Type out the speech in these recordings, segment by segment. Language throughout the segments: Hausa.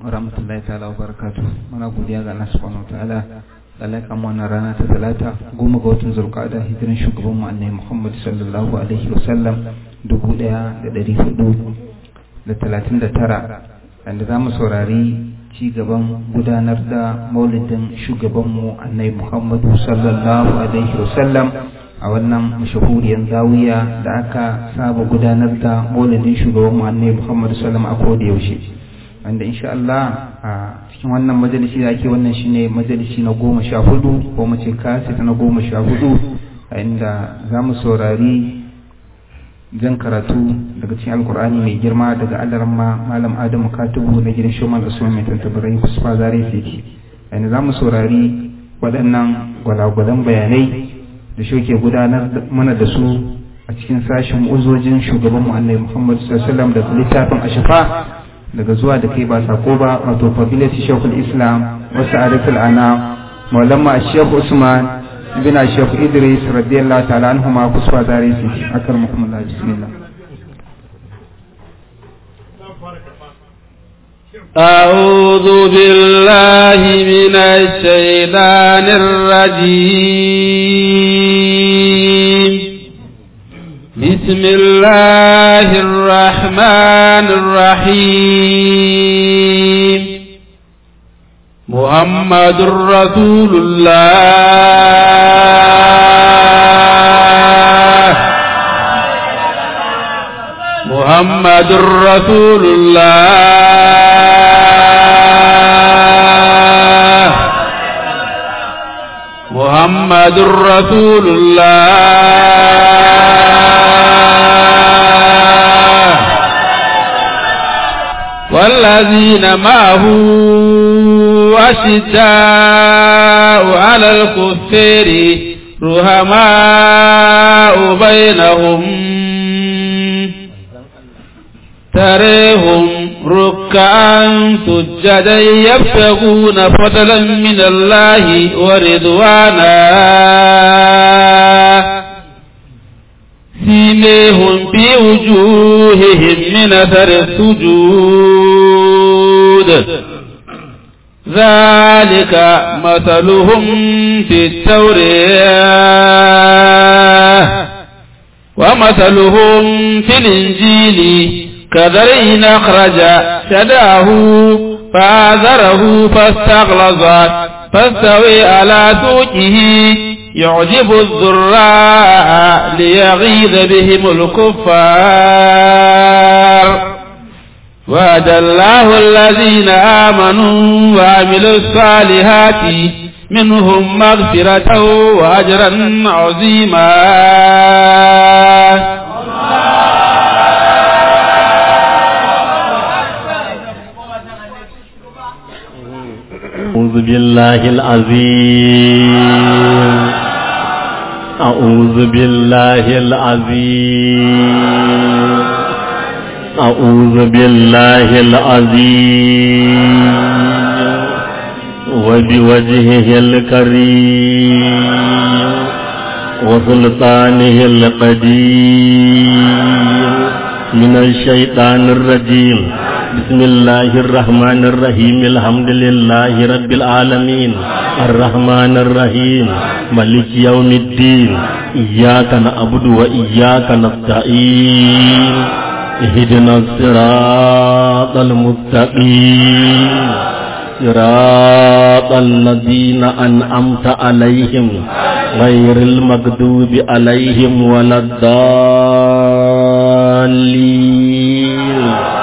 rahmatullahi ta'ala wa barakatu muna godiya ga Allah subhanahu ta'ala Allah kan wannan rana ta talata goma ga watan zulqa'ada hijiran shugaban mu annabi Muhammad sallallahu alaihi wa sallam dubu ɗaya da ɗari hudu da talatin da tara wanda za mu saurari ci gaban gudanar da maulidin shugabanmu annabi Muhammad sallallahu alaihi wa sallam a wannan mashahuriyar zawiya da aka saba gudanar da maulidin shugabanmu annabi Muhammad sallallahu alaihi wa sallam a koda yaushe wanda insha Allah a cikin wannan majalisi da ake wannan shine majalisi na goma sha hudu ko mu ce kasi na goma sha hudu a inda za mu saurari jan karatu daga cikin alkur'ani mai girma daga alarma malam adamu katubu na gidan shoman usman mai tantabarai kusfa zare fiki a inda za mu saurari waɗannan gwalagwalan bayanai da shi ke gudanar mana da su a cikin sashen uzojin shugabanmu annabi muhammad sallallahu alaihi wasallam da littafin ashafa daga zuwa da kai ba sako ba wato fadilati shekul islam wasu arifin ana maulama shekhu usman bin shekhu idris radiyallahu ta'ala anhu ma kuswa zare su akar muhammad bismillah أعوذ بالله من الشيطان الرجيم بسم الله الرحمن الرحيم محمد رسول الله محمد رسول الله محمد رسول الله والذين معه أشداء على الكفار رهماء بينهم تريهم ركعا سجدا يبتغون فضلا من الله ورضوانا سيميهم في وجوههم من أثر السجود ذلك مثلهم في التوراة ومثلهم في الإنجيل كذرين أخرج شداه فآذره فاستغلظ فاستوي على سوقه يعجب الزراع ليغيظ بهم الكفار وعد الله الذين آمنوا وعملوا الصالحات منهم مغفرة وأجرا عظيما أعوذ بالله العظيم أعوذ بالله العظيم أعوذ بالله العظيم وبوجهه الكريم وسلطانه القديم من الشيطان الرجيم بسم الله الرحمن الرحيم الحمد لله رب العالمين الرحمن الرحيم ملك يوم الدين إياك نعبد وإياك نستعين اهدنا الصراط المستقيم صراط الذين أنعمت عليهم غير المغضوب عليهم ولا الضالين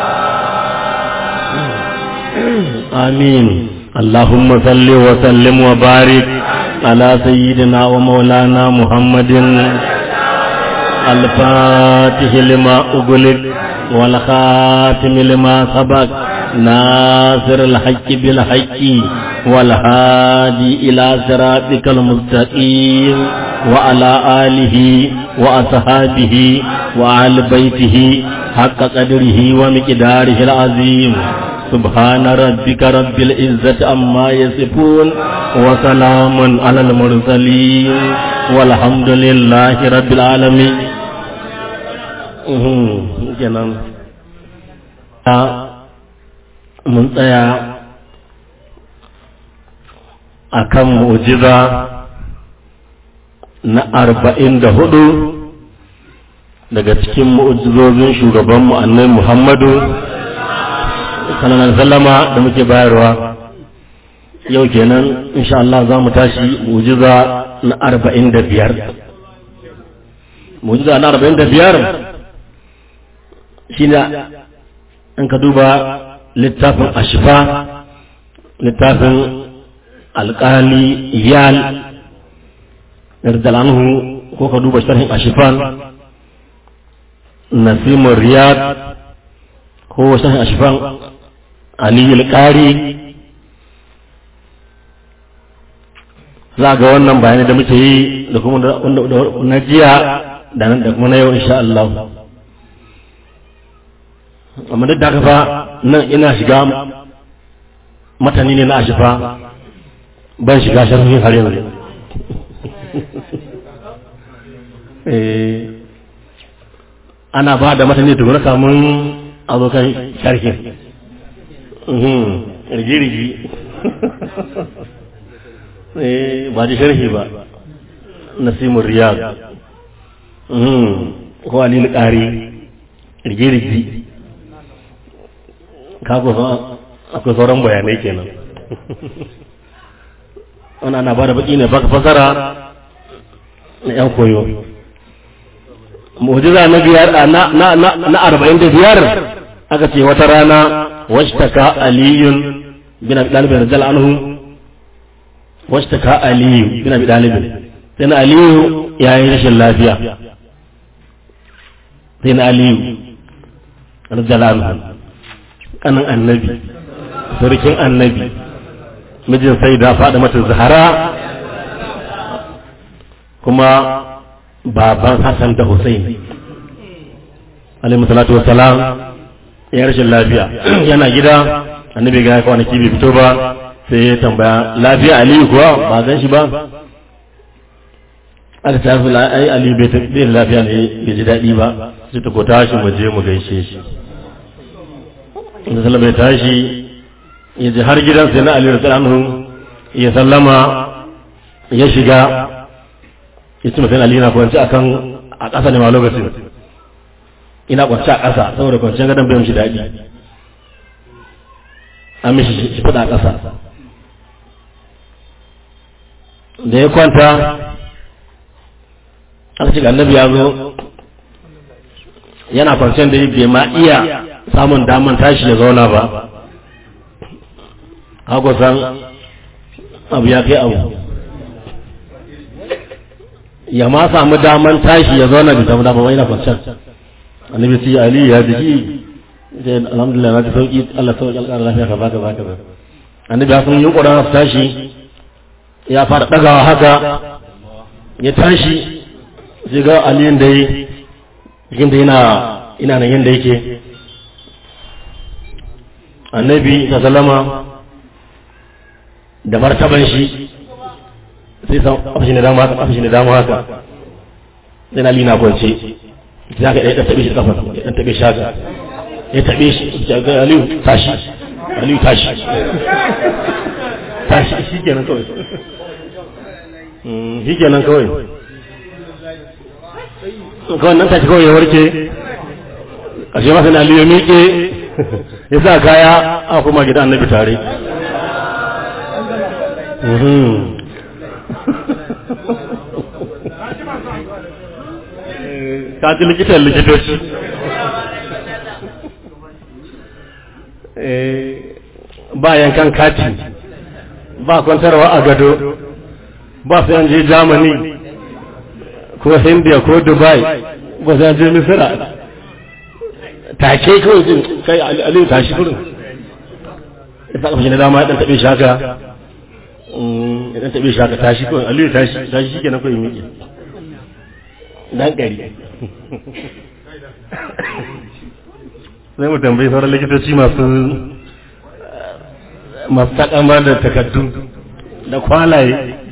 آمين اللهم صل وسلم وبارك على سيدنا ومولانا محمد الفاتح لما أغلق والخاتم لما سبق ناصر الحق بالحق والهادي إلى صراطك المستقيم وعلى آله وأصحابه وعلى بيته حق قدره ومقداره العظيم سبحان ربك رب العزة عما يصفون وسلام على المرسلين والحمد لله رب العالمين kenan mun tsaya akan mu'jiza na arba'in da hudu daga cikin mu'jizozin shugabanmu annabi Muhammadu sallallahu alaihi wasallama da muke bayarwa yau kenan insha Allah za mu tashi mu'jiza na arba'in da biyar mu'jiza na arba'in da biyar shine in ka duba littafin ashifa littafin alƙali iyal yardalanhu ko ka duba sharhin ashifan nasimun riyad ko sharhin ashifan aliyu alƙari za ga wannan bayanai da muke yi da kuma na jiya da nan da kuma na yau insha Allah amma duk da haka fa nan ina shiga matani ne na ashifa ban shiga sharhin har yanzu ana ba da matani tukuna kamun abokan sharhin rigirigi ba da sharhi ba nasimun riyad ko alil ƙari rigirigi kako akwai sauran bayanai kenan wani ana ba da baki ne baka fasara na yan koyo mujiza na biyar na arba'in da biyar aka ce wata rana washtaka aliyun bin abi dalibin rajal anhu washtaka aliyu bin abi dalibin sai na aliyu ya yi rashin lafiya sai na aliyu rajal anhu kanin annabi sarkin annabi mijin sai da faɗa mata zahara kuma baban hassan da hussein alaihi salatu wassalam ya rashin lafiya yana gida annabi ga kwanaki bai fito ba sai ya tambaya lafiya aliyu kuwa ba gan shi ba aka ta fi ai aliyu bai lafiya ne bai ji daɗi ba sai ta ko tashi mu je mu gaishe shi da sallama ya tashi ya ji har gidan sai na Ali radiyallahu ya sallama ya shiga ya ci mutum Ali na kwanci akan a ƙasa ne ma lokacin ina kwanci a ƙasa saboda kwanciyar gadon bai mishi daɗi an mishi shi fada a ƙasa da ya kwanta aka ce annabi ya zo yana kwanciyar da bai ma iya samun daman tashi ya zauna ba haka san abu ya kai abu ya ma samu daman tashi ya zauna bai samu daman wani na kwanciyar annabi ce ali ya jiki sai alhamdulillah na ta sauki Allah sauki alƙara lafiya ka baka baka ba annabi ya sun yi ƙoran su tashi ya fara ɗagawa haka ya tashi sai ga aliyin da yi jikin da yana ina nan yadda yake annabi ta salama da martaban shi sai san afashi na dama haka afashi na dama haka sai na lina kwance sai aka ɗaya taɓe shi da kafa ya ɗan taɓe shi haka ya taɓe shi ya ga aliyu tashi aliyu tashi tashi shi kenan kawai shi kenan kawai kawai nan tashi kawai ya warke ƙarshe masa na aliyu miƙe ya sa kaya a kuma gida annabi tare ka ji likitan likitoci ba yankan kati ba kwantarwa a gado ba sai an je germany ko india ko dubai ba sai an je misira take kawai jin kai aliyu tashi kurin ya sa kafin da dama ya dan taɓe shi haka ya dan taɓe shi haka tashi kawai aliyu tashi tashi shi kenan kawai miƙe dan ƙari sai mu tambayi sauran likitoci masu masu takamar da takaddu da kwalaye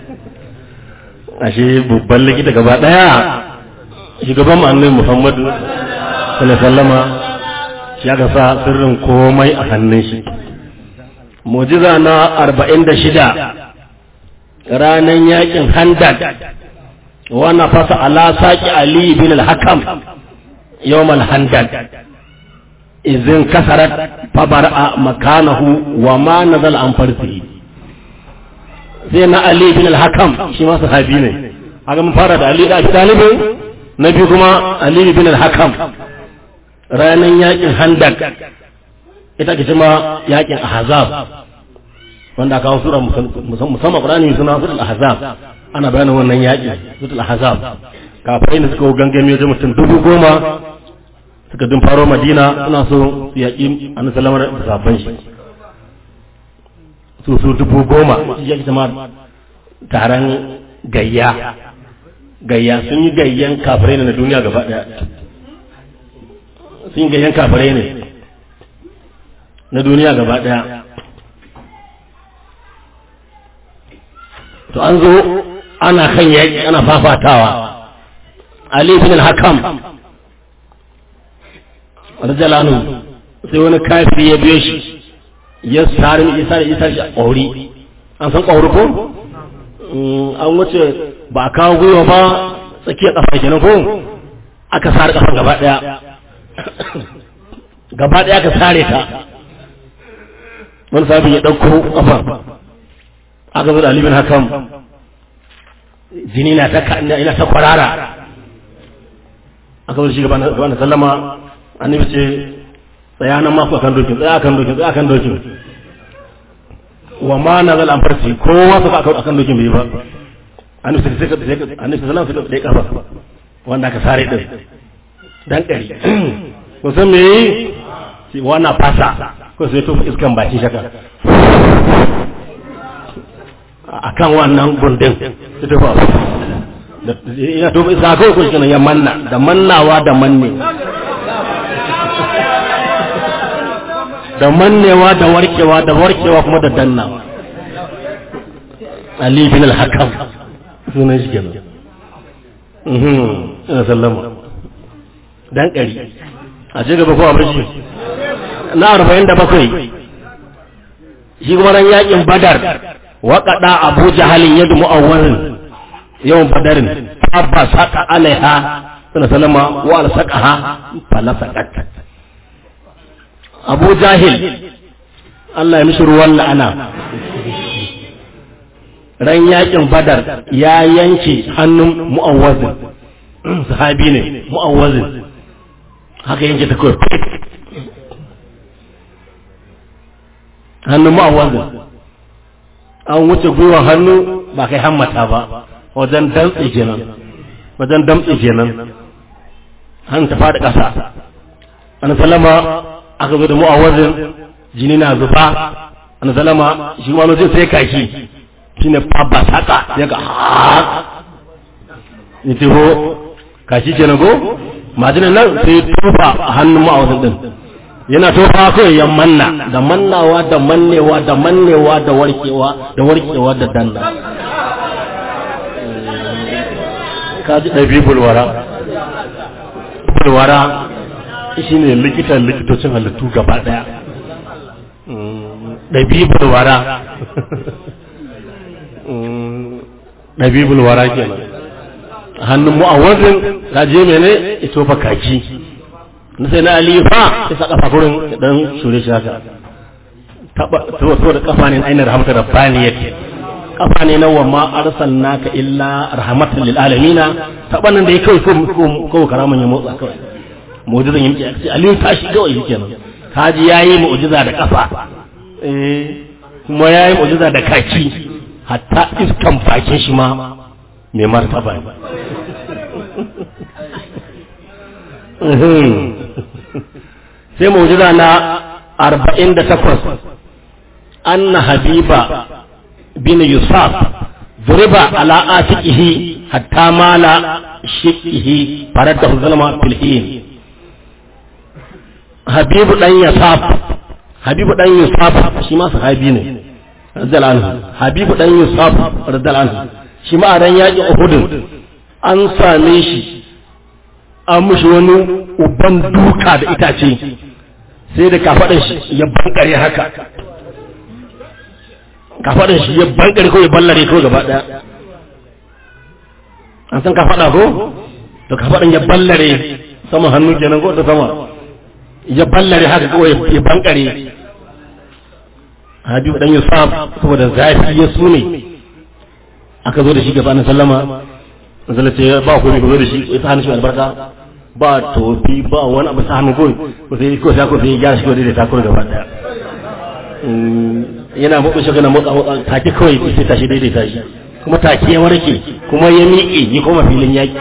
ashe babban likita gaba ɗaya shugaban annabi muhammadu sallallahu sallama shi aka sa sirrin komai a hannun shi mujiza na arba'in da shida ranan yakin handak wannan fasa ala saki ali bin al-hakam yawm al-handak izin kasarat fabara makanahu wa ma nazal an farsihi sai na ali bin al-hakam shi ma sahabi ne haka mun fara da ali da abi talib na biyu kuma ali bin al-hakam ranan yakin handak ita ke cima yakin ahzab wanda kawo sura musamman qur'ani suna sura al-ahzab ana bayanin wannan yaki sura al-ahzab kafirai ne suka gangame wajen mutum dubu goma suka dun faro madina suna so su yaƙi annabi sallallahu alaihi wasallam da sabon shi su su dubu goma ya zama taron gayya gayya sun yi gayyan kafirai ne na duniya gaba daya sun yi gayyan kafirai ne na duniya gaba daya to an zo ana kan yaƙi ana fafatawa ali bin al-hakam rajalanu sai wani kafiri ya biyo shi ya sari isa da isa shi a ƙauri an san ƙauri ko an wuce ba a kawo gwiwa ba tsakiyar ƙafa kenan ko aka sare ƙafan gaba ɗaya gaba ɗaya aka sare ta wani sabi ya ɗauko ƙafan aka zo da alibin hakan jini na ta ina ta kwarara aka zo shi gaba na sallama annabi ce tsaya nan maku akan dokin tsaya akan dokin tsaya akan dokin wa ma na zal amfarci kowa suka akan akan dokin bai ba annabi sai sai sai annabi sallallahu alaihi wasallam sai kafa wanda aka sare din dan dari ko san me yi wannan fasa ko sai to iskan baki shaka akan wannan gundin sai to fa ina to iska ko ko shi ya manna da mannawa da manne da mannewa da warkewa da warkewa kuma da dannawa Ali bin al-Hakam sunan shi kenan mhm ina sallama dan kari a ce gaba ko abin shi na 47 shi kuma ran yakin Badar waqada Abu Jahalin yadu mu'awwalin yawan Badarin abba saka alaiha sallama wa al-saqaha falasaqat abu jahil Allah ya mishi ruwan la'ana ran yakin badar ya yanke hannun mu'awwazin sahabi ne mu'awwazin haka yanke ta kawai hannun mu'awwazin an wuce gwiwa hannu ba kai hammata ba wajen dantse kenan wajen damtse kenan hannu ta fada ƙasa an salama aka zo da mu'awazin jini na zuba an salama shi ma sai sai kaki shi ne fabba saka ya ga ya ce ho kashi ke na go majinan nan sai tufa a hannun mu'awazin din yana tofa kawai ya manna da mannawa da mannewa da mannewa da warkewa da warkewa da danna kaji ɗabi bulwara bulwara shi ne likitan likitocin halittu gaba ɗaya ɗabibul wara ɗabibul wara kenan hannun mu'awazin ta je mene ito fa kaki na sai na alifa ya sa kafa gurin dan shure shi haka taba to da kafa ne ainihin rahmatu rabbaniyat kafa ne na wa ma arsalnaka illa rahmatan lil alamin taba nan da ya kai ko ko karaman ya motsa kawai mu'jizan ya miƙe sai aliyu tashi kawai shi kenan kaji yayi mu'jiza da kafa eh kuma yayi mu'jiza da kaki hatta iskan bakin shi ma mai martaba ne sai mu'jiza na arba'in da takwas anna habiba bin yusuf ضرب على آتكه حتى مال شقه فرده الظلم في الحين habibu dan yasaf habibu dan yusuf shi ma sahabi ne radiyallahu anhu habibu dan yusuf radiyallahu anhu shi ma a ran yaƙi uhud an same shi an mushi wani uban duka da itace sai da kafaɗan shi ya bankare haka kafaɗin shi ya bankare ko ya ballare ko gaba ɗaya an san kafaɗa ko to kafaɗin ya ballare saman hannu kenan ko ta sama ya ballare haka kawai ya bankare Habibu dan Yusuf saboda zafi ya sune aka zo da shi gaba na sallama zalla ce ba ku ko zo da shi ya sa hannu shi albarka ba tofi ba wani abu sa hannu ko ko sai ko sai ko sai ya shi da ta gaba daya yana motsa shi kana motsa motsa take kawai sai tashi daidaita shi kuma take ya warke kuma ya miƙe ya koma filin yaƙi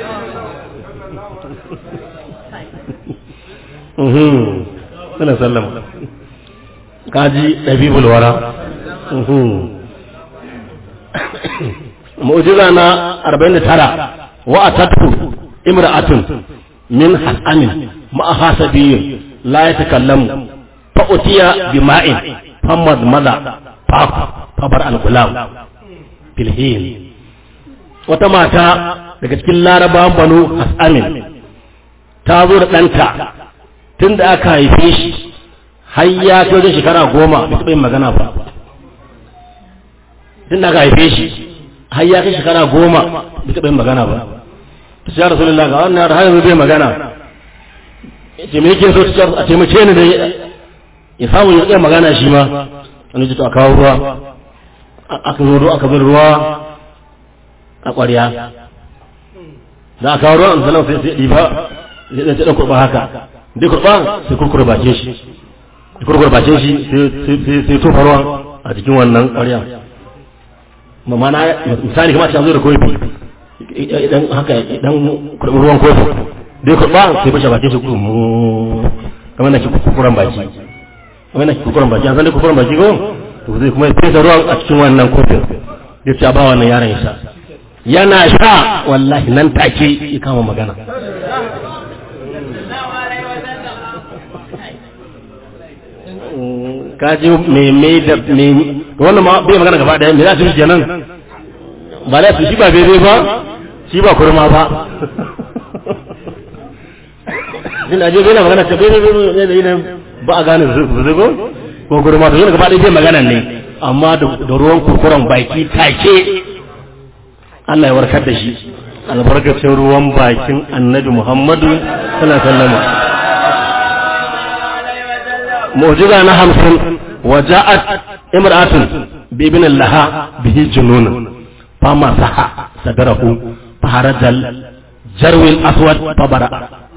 Suna sallama. Kaji ɗabibul wara. Mu'jiza na 49 wa atatku imra'atun min hasamin ma'a hasabiyin la yatakallamu fa utiya bima'in famad mada fa fabar al-gulam filhin wata mata daga cikin larabawan banu hasamin ta zo da ɗanta tun da aka haife shi har ya kai wajen shekara goma bai taɓa yin magana ba tun da aka haife shi har ya kai shekara goma bai taɓa yin magana ba ta ce ya rasu lalla ga wannan har yanzu bai magana ce me yake so a taimake ni da ya samu ya iya magana shi ma wani jito a kawo ruwa aka zo aka bin ruwa a ƙwarya za a kawo ruwan salam sai sai ɗiba sai ɗan ɗan kurɓa haka dai kurɓa sai kurkura bakin shi kurkura bakin shi sai tofa ruwan a cikin wannan ƙwarya mamana misali kamar ta zo da kofi idan haka idan kurɓi ruwan kofi dai kurɓa sai fashe bakin shi kurmu kamar na ki kurkuran baki kamar na ki kurkuran baki an san dai kurkuran baki ko to zai kuma fesa ruwan a cikin wannan kofin ya ce a ba wannan yaron ya sha yana sha wallahi nan take ya kama magana kaji meme da meme wannan ma bai magana gaba daya me za su yi kenan ba za su shi ba bebe ba shi ba kurma ba din aje bai na magana ta bebe bebe ne ba a gane su zugo ko kurma to yana gaba daya bai magana ne amma da ruwan kurkuran baki take Allah ya warkar da shi albarkacin ruwan bakin annabi Muhammadu sallallahu alaihi wasallam mu'jiza na hamsin wa ja'at imra'atun bi ibn laha bihi junun fa masaha sadarahu fa harajal jarwil aswad fa bara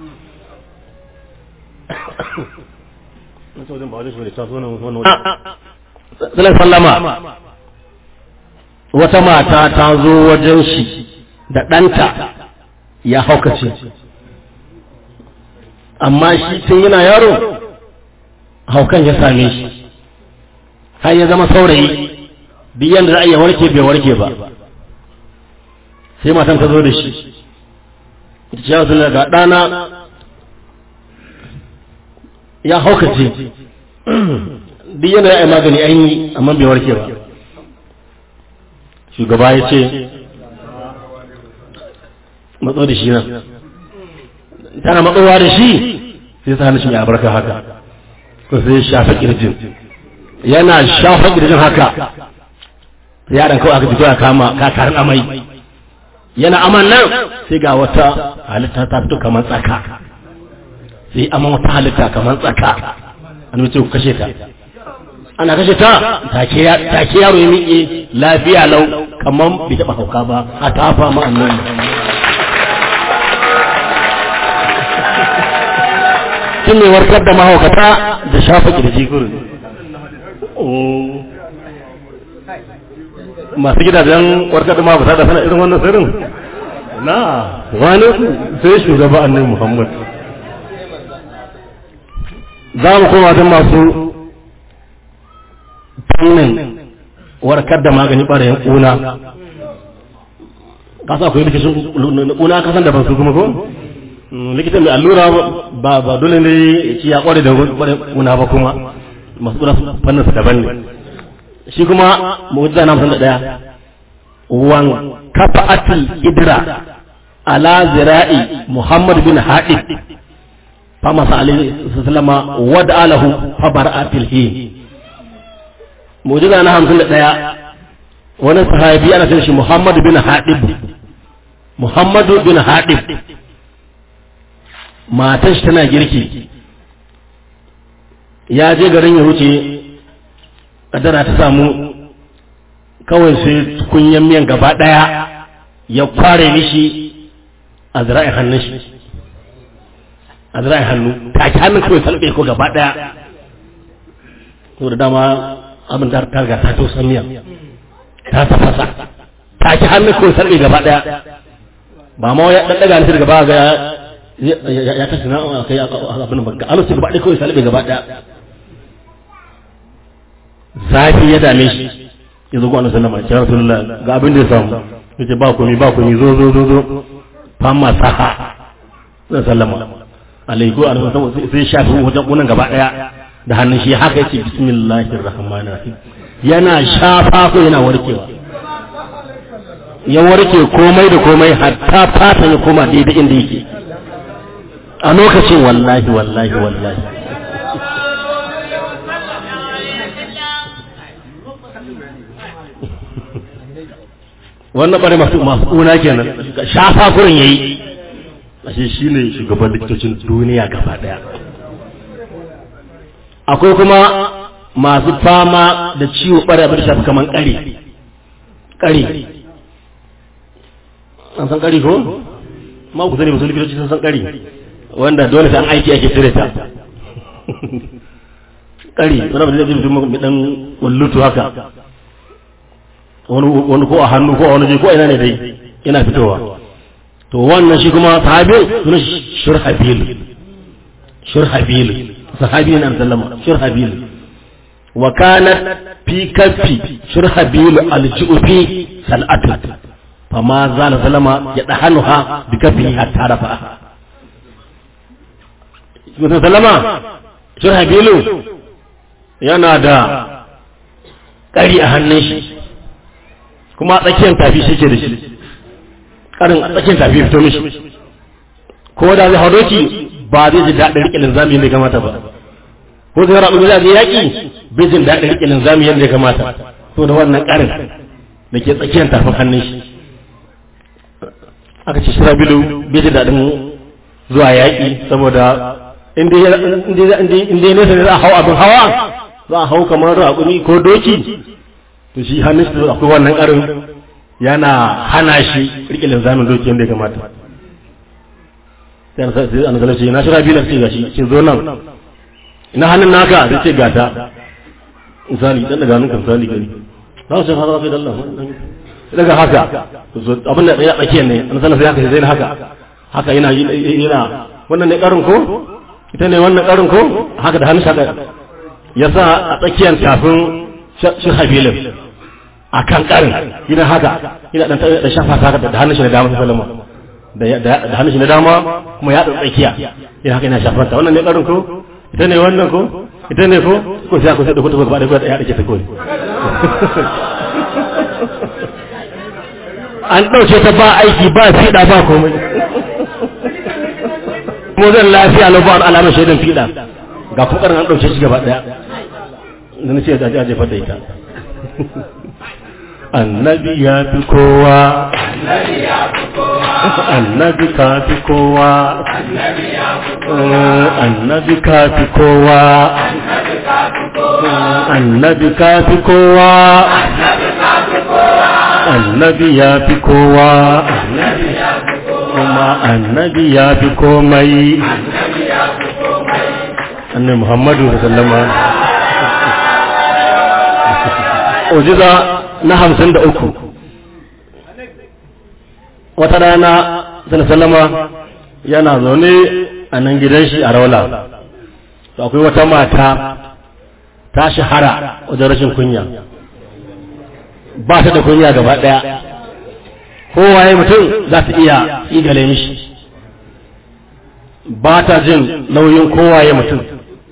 sallama wata mata ta zo wajen shi da ɗanta ya haukace amma shi tun yana yaro haukan ya same shi har ya zama saurayi duk yadda za a iya warke bai warke ba sai matan ta zo da shi ita ce wasu ga ɗana ya haukace duk yadda za a yi magani an yi amma bai warke ba shugaba ya ce matso da shi nan tana matsowa da shi sai ta hannun shi mai albarka haka ko sai ya shafa kirjin yana shafa kirjin haka yaran kawai aka fito ya kama kakarin amai yana aman nan sai ga wata halitta ta fito kamar tsaka sai aman wata halitta kamar tsaka an mace ku kashe ta ana kashe ta take yaro ya miƙe lafiya lau kamar bai taɓa hauka ba a tafa ma annabi shi ne warkar da mahaukata da shafa kirji gurin masu gidajen warkar da mahaukata da sana irin wannan sirrin na wani sai shugaba annabi muhammad za mu koma don masu fannin warkar da magani ɓarayin ƙuna kasa akwai likicin ƙuna kasan da ban su kuma ko likitan mai allura ba ba dole ne ci ya kware da ƙuna ba kuma masu ƙuna fannin su daban ne shi kuma mu'jiza na hamsin da ɗaya wan kafa atil idra ala zira'i muhammad bin haɗib fa masa alaihi sallama wada alahu fa bara'atil hin mujiza na hamsin da ɗaya wani sahabi ana cin shi muhammadu bin haɗib muhammadu bin haɗib matan shi tana girki ya je garin ya wuce kadara ta samu kawai sai kunyan miyan gaba ɗaya ya kware mishi a zira'in hannun shi a zira'in hannu ta ki hannun kawai salbe ko gaba ɗaya da dama abin da ta riga ta tausan miya ta tafasa ta ki hannun kawai salbe gaba ɗaya ba ma ya ɗaɗɗaga ni gaba ga ya tashi na kai abin ba ga alusi gaba ɗaya kawai salbe gaba ɗaya zafi ya dame shi ya zo ga annabi sallama ya rasulullah ga abin da ya samu yace ba komai ba komai zo zo zo zo fama saha zan sallama alaiku annabi sai shafi wajen kunan gaba daya da hannun shi haka yace bismillahir rahmanir rahim yana shafa ko yana warkewa ya warke komai da komai hatta fata ya koma daidai inda yake a lokacin wallahi wallahi wallahi wannan bare masu masu kuna kenan shafa kurin yayi ashe shine shugaban likitocin duniya gaba daya akwai kuma masu fama da ciwo bare abin da shafi kaman kare kare an san kare ko ma ku sani masu likitoci sun san kare wanda dole sai an aiki ake cire ta kare wani abu da zai mutum dan wallutu haka wani ko a hannu ko a wani ko ina ne dai yana fitowa to wannan shi kuma sahabi suna shurhabil shurhabil sahabi ne sallama shurhabil wa kanat fi kaffi shurhabil aljufi sal'atu fama zala sallama ya dahanuha bi kaffi hatta rafa Mutum sallama shurhabilu yana da ƙari a hannun shi kuma a tsakiyar tafi shi ke da shi karin a tsakiyar tafi fito mishi ko da zai hau doki ba zai ji daɗin riƙe linzami yadda ya kamata ba ko zai rabu zai zai yaƙi bai jin daɗin riƙe linzami yadda ya kamata to da wannan ƙarin da ke tsakiyar tafin hannun shi aka ce shira bilu bai jin daɗin zuwa yaƙi saboda inda ya nesa ne za a hau abin hawa za a hau kamar raƙumi ko doki to shi hannun shi akwai wannan karin yana hana shi rike linzamin doki yadda ya kamata sai an sai an zalace na shira bilar ce gashi ce zo nan ina hannun naka zai ce gata misali dan daga hannun misali gani za su fara sai dallan daga haka abin da ya tsakiyar ne an sanar sai haka sai haka haka yana yana wannan ne karin ko ita ne wannan karin ko haka da hannun shaka yasa a tsakiyar tafin shi habilin a kan karin yana haka yana dan da shafa haka da hannun shi na dama sallama da hannun shi na dama kuma ya tsakiya yana haka yana shafar ta wannan ne karin ko ita ne wannan ko ita ne ko ko sai ko sai da kuma gaba da gaba ya dake ta kawai an dauke ta ba aiki ba fida ba komai kuma zan lafiya na ba alamar shaidan fida ga fukarin an dauke shi gaba daya da na ce da aje fata ita annabi ya fi kowa annabi ka fi kowa annabi ka fi kowa annabi ka fi kowa annabi ya fi kowa kuma annabi ya fi komai annabi muhammadu sallama ujiza na hamsin da uku wata rana sallama yana zaune a nan gidan shi a raula to akwai wata mata ta shahara wajen rashin kunya ba ta da kunya gaba daya kowaye mutum za ta iya igale mishi ba ta jin nauyin kowaye mutum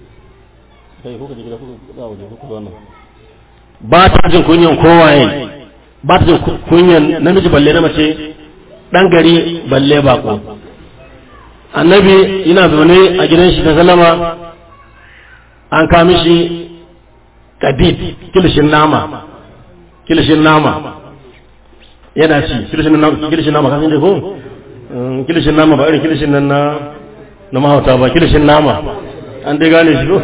ba ta jin kunyan kowaye ba ta jin kunyan namiji balle na mace dan gari balle bako annabi yana zaune a gidan shi ta salama an kami shi kadid kilishin nama kilishin nama yana ci kilishin nama kilishin nama kasan da ko kilishin nama ba irin kilishin nan na na mahauta ba kilishin nama an dai gane shi ko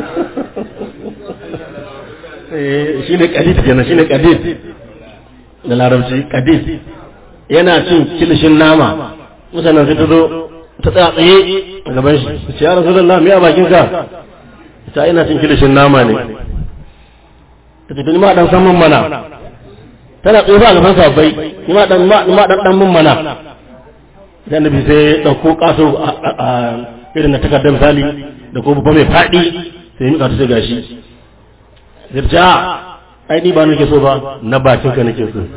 shi ne kadid kenan shi ne kadid da larabci kadid yana cin kilishin nama mutanen sai ta zo ta tsaya tsaye a gaban shi ce ya rasu da me a bakin ka ta ina cin kilishin nama ne ta tafi ni ma dan san mun mana tana tsaye ba a gaban sabbai ni ma dan ma dan dan mun mana dan nabi sai dauko kaso a irin na takardar misali da ko babba mai fadi sai ni ka ta gashi sai ta ai ni ba nake so ba na bakin ka nake so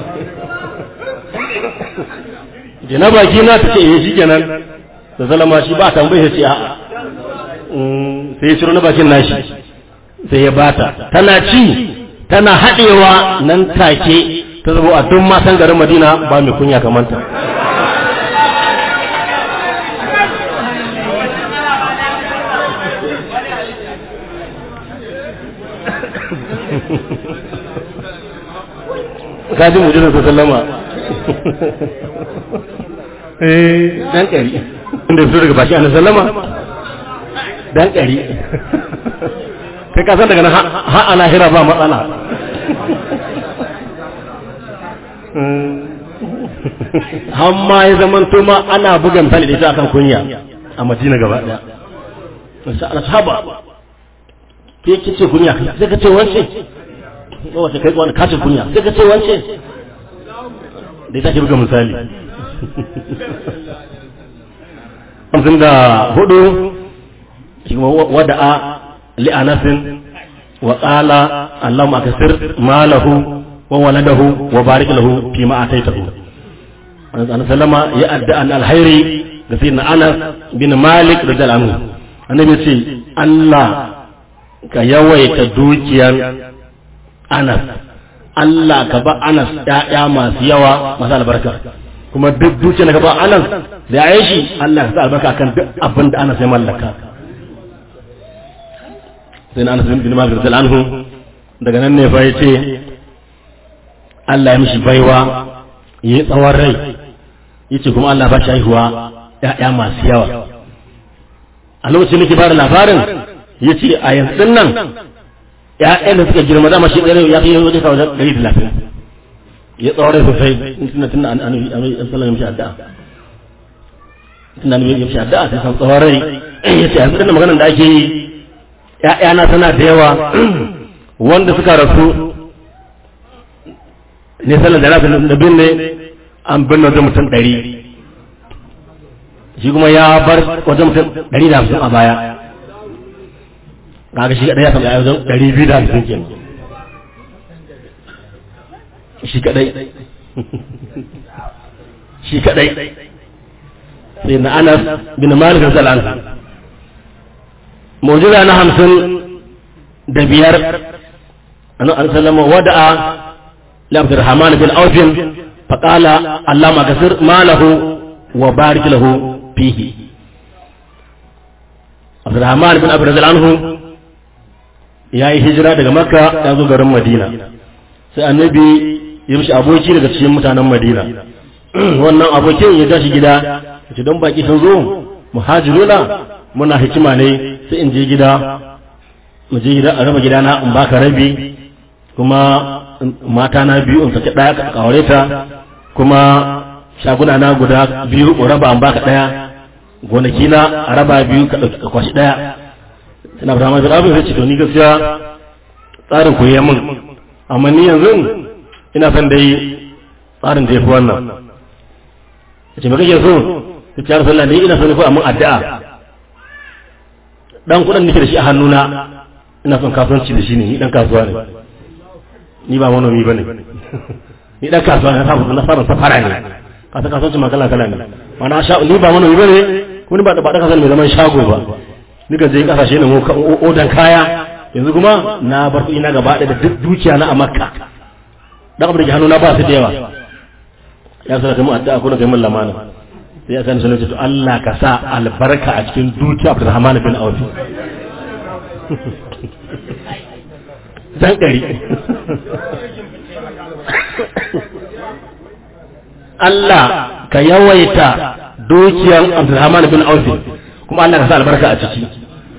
je na baki na ta ce eh shikenan da zalama shi ba tambaye ce a'a sai ya ciro na bakin nashi sai ya bata tana ci tana haɗewa nan take ta zama a duk matan garin madina ba mai kunya kamanta kaji mujizar sa sallama eh dan kari inda fito daga baki annabi sallama dan kari kai ka san daga nan ha ana hira ba matsala hamma ya zaman ma ana bugan fali da ita akan kunya a madina gaba daya sai ana saba ke kice kunya sai ka ce wance wace kai wani kacin kunya sai ka ce wance da ita ke buga misali hamsin da hudu wada'a li'anasin wa qala allahumma kasir malahu wa waladahu wa barik lahu fi ma ataitahu annabi sallama ya adda an alhairi ga sayyidina anas bin malik radiyallahu anhu annabi ce Allah ka yawaita dukiyar anas Allah ka ba anas ƴaƴa masu yawa masu albarka kuma duk dukiyar ka ba anas da ya shi Allah ka sa albarka kan duk abin da anas ya mallaka sai na anas bin malik radiyallahu anhu daga nan ne fa yace Allah ya mishi baiwa yi tsawon rai yace kuma Allah ba shi haihuwa ƴaƴa masu yawa a lokacin nake bada labarin yace a yanzu nan ƴaƴan da suka girma dama shi ɗaya ya kai wajen kawo ɗari da lafiya ya tsawon rai sosai tunda tunda an annabi annabi sallallahu alaihi wasallam tunda annabi ya mishi addu'a sai san tsawon rai yace yanzu nan maganar da ake yi ƴaƴana tana da yawa wanda suka rasu ne sallar da rafi da binne an binne wajen mutum ɗari shi kuma ya bar wajen mutum ɗari da hamsin a baya kaga shi kaɗai ya samu ya wajen ɗari biyu da hamsin ke shi kaɗai shi kaɗai sai na anas bin malik zalan mujiza na hamsin da biyar an sallama wada'a لعبد الرحمن بن عوف فقال اللهم كسر ماله وبارك له فيه عبد الرحمن بن عبد عنه ya yi hijira daga makka ya zo garin madina sai annabi ya mishi aboki daga cikin mutanen madina wannan abokin ya tashi gida ya ce don baki sun zo muhajiruna muna hikima ne sai in je gida mu je gida a raba gidana in baka rabi kuma mata na biyu in saki ɗaya ka aure ta kuma shaguna na guda biyu in raba an baka ɗaya gonaki na a raba biyu ka ɗauki ka kwashi ɗaya ina fata mai abin zai ce to ni gaskiya tsarin ku yi min amma ni yanzu ina son dai tsarin da ya fi wannan ya ce me kake so ta ce harfi ni ina son ko amma addu'a dan kuɗin nake da shi a hannuna ina son kasuwanci da shi ne ni dan kasuwa ne ni ba manomi bane ni dan kasuwa ne sabu na fara safara ne ka ta kasuwanci ma kala kala ne mana sha ni ba manomi bane kuma ba da ba da kasuwa mai zaman shago ba ni kan je kasashe ne mu odan kaya yanzu kuma na bar kuɗi na gaba da duk dukiya na a makka dan abin da ke hannu na ba su da yawa ya sanar mu addu'a ko da kai mun lamana sai ya sani sunan to Allah ka sa albarka a cikin dukiya Abdurrahman bin Auf dan ɗari Allah ka yawaita dukiyar Abdulrahman bin Auf kuma Allah ka sa albarka a ciki